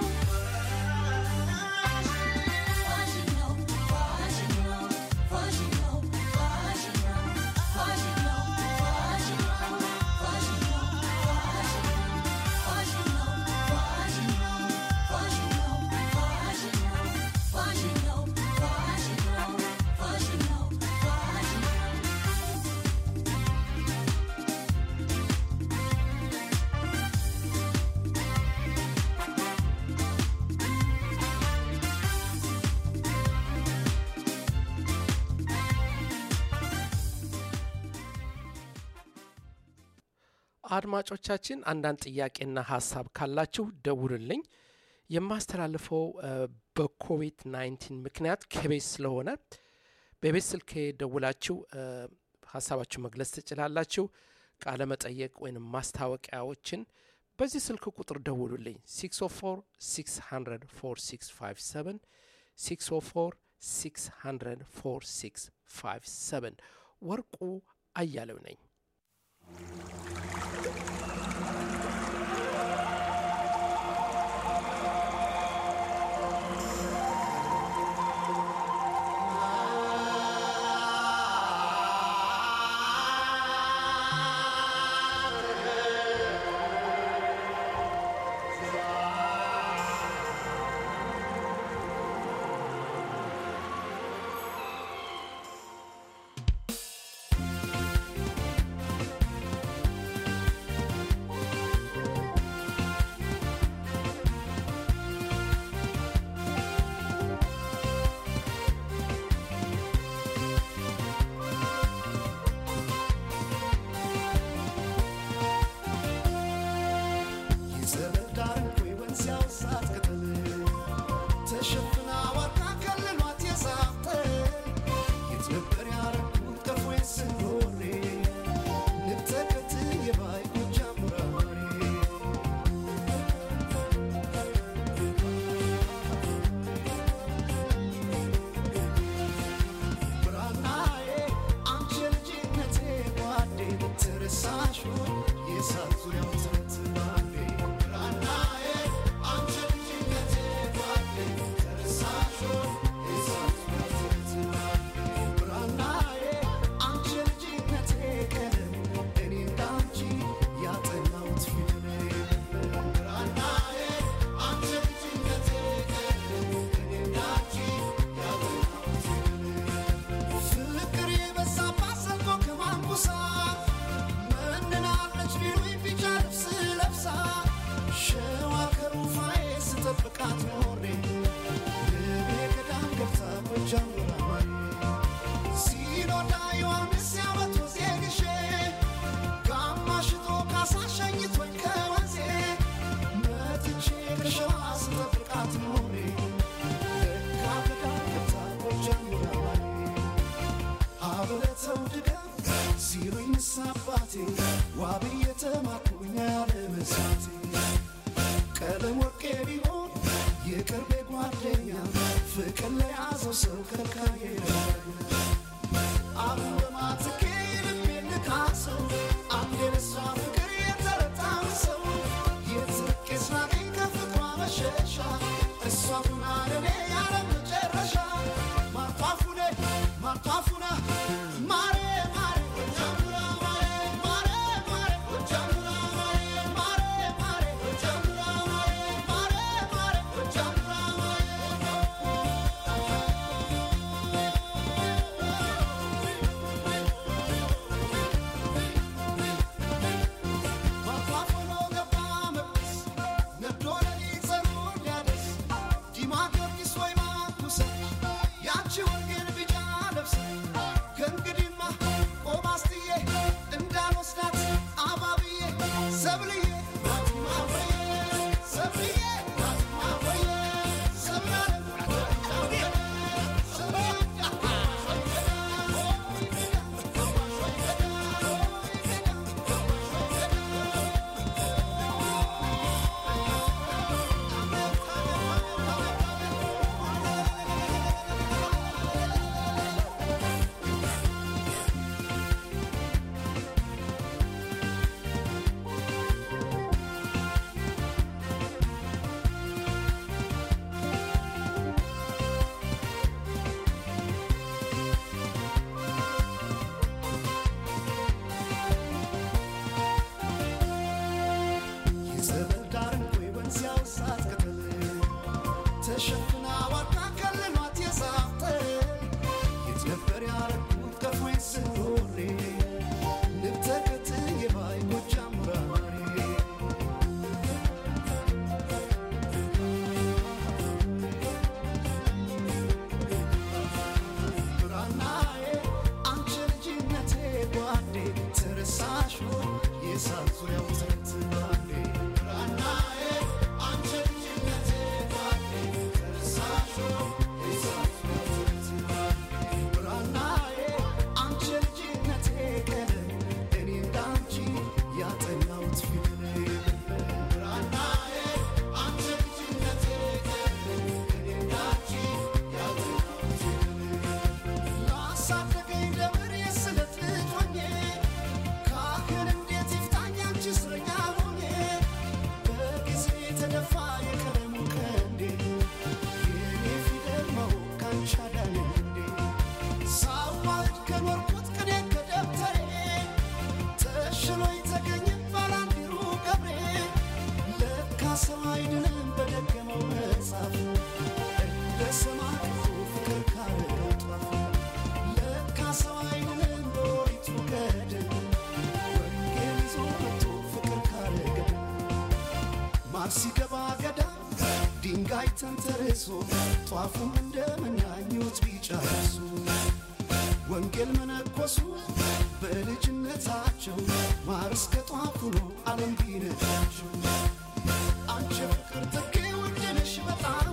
ፋሽን ነው ፋሽን ነው ፋሽን ነው ፋሽን ነው ፋሽን ነው ፋሽን ነው ፋሽን ነው ፋሽን ነው ፋሽን ነው ፋሽን ነው ፋሽን ነው ፋሽን ነው ፋሽን ነው ፋሽን ነው ፋሽን ነው አድማጮቻችን አንዳንድ ጥያቄና ሀሳብ ካላችሁ ደውሉልኝ። የማስተላልፈው እ፣ በኮቪድ 19 ምክንያት ከቤት ስለሆነ በቤት ስልክ ደውላችሁ እ፣ ሀሳባችሁ መግለጽ ትችላላችሁ። ቃለ መጠየቅ ወይም ማስታወቂያዎችን በዚህ ስልክ ቁጥር ደውሉልኝ 604 600 4657 604 600 4657 ወርቁ አያሌው ነኝ። የዘመድ ዳር እንኮይ ወንዝ ያውሳት ቅጠል ተሸፍና ዋርካ ከልሏት የዛፍተ የት ነበር ያረኩት ቀፎዬን ስኖሬ ንብ ተከትዬ ባይ ጎጃም ሙራሬ ጀምራማሪ ሲኖዳ ዮሐንስ ያመቶ ዜግሼ ጋማሽቶ ካሳሸኝቶኝ ከወንዜ መጥቼ ከሸዋ ስጠብቃት ኖሬ ለካ ገዳገታ ጀምራማሪ አብለተው ድገም ሲሉኝ ንሳባቴ ዋብዬ ተማኩኝ ያለ መሳቴ ቀለም ወርቄ ቢሆን የቅርቤ ጓደኛ ፍቅር ለያዘው ሰው ከልካዬ አሁን በማትኬ ልቤ ልካሰው አንድ የነሷ ፍቅር የተረታም ሰው የትርቄ ስናገኝ ከፍቅሯ መሸሻ እሷ ሁና ለኔ ያለ መጨረሻ ማርቷፉነ ማርቷፉነ ማሬ ማሬ ጀምራ ማሬ ማሬ ማሬ ጀምራ ማሬ ማሬ ማሬ ጀምራ ማሬ ማሬ ማሬ ጀምራ ማርቷፉኖ ገባ መቅደስ ነዶ ለሊት ጸሎት ሊያደርስ ዲማ ጊዮርጊስ ወይ ማኩሰ ያቺ ወንጌል ቢጫ ለብሳ ከእንግዲህማ ቆማስትዬ እንዳልወስዳት አባብዬ ሰብልዬ ናትማወዬ ሰብልዬ ናትማወዬ የዘመን ዳር እንኮይ ወንዝ ያውሳት ቅጠል ተሸፍና ዋርካ ከልሏት የዛፍ ጥል የት ነበር ያረኩት ከፎኝ ስኖሬ ንብ ተከትዬ ባይ ጎጃም ሙራሬ ብራናዬ አንቺ ልጅነቴ ጓዴ ተረሳሽ ወይ የሳት ዙሪያው ትርት ባንዴ ብራናዬ አንቺ ልጅነቴ ጓዴ ተረሳሽ ወይ የሳት ዙሪያው ትርት ባንዴ ብራናዬ አንቺ ልጅነቴ ቀለም እኔ እንዳንቺ ያጠናሁት ፊደል ብራናዬ አንቺ ልጅነቴ ቀለም እኔ እንዳንቺ ያጠናሁት ላሳደገኝ ደብር የስለት ልጅ ሆኜ ካህን እንዴት ይፍታኝ አንቺ እስረኛ ሆኜ በጊዜ የተደፋ የቀለሙ ቀንዴ የኔ ፊደል ማወቅ ካንቺ አዳነኝ እንዴ ሳዋህድ ከኖርኩት ቅኔ ከደብተሬ ተሽሎኝ ተገኘ ባላንዲሩ ገብሬ ለካ ሰው አይድንም በደገመው መጽሐፍ እንደ ሰማዕቱ ፍቅር ካረገው ጧፍ ለካ ሰው አይድንም በኦሪቱ ገድል ወንጌል ይዞ መጥቶ ፍቅር ካረገው ማር ሲገባ ገዳም ድንጋይ ተንተርሶ ጧፉም እንደ መናኞት ቢጨርሱ ወንጌል መነኮሱ በልጅነታቸው ማር እስከ ጧፍ ሆኖ ዓለም ቢነዳቸው አንቺ ፍቅር ጥጌ ውድ ነሽ በጣም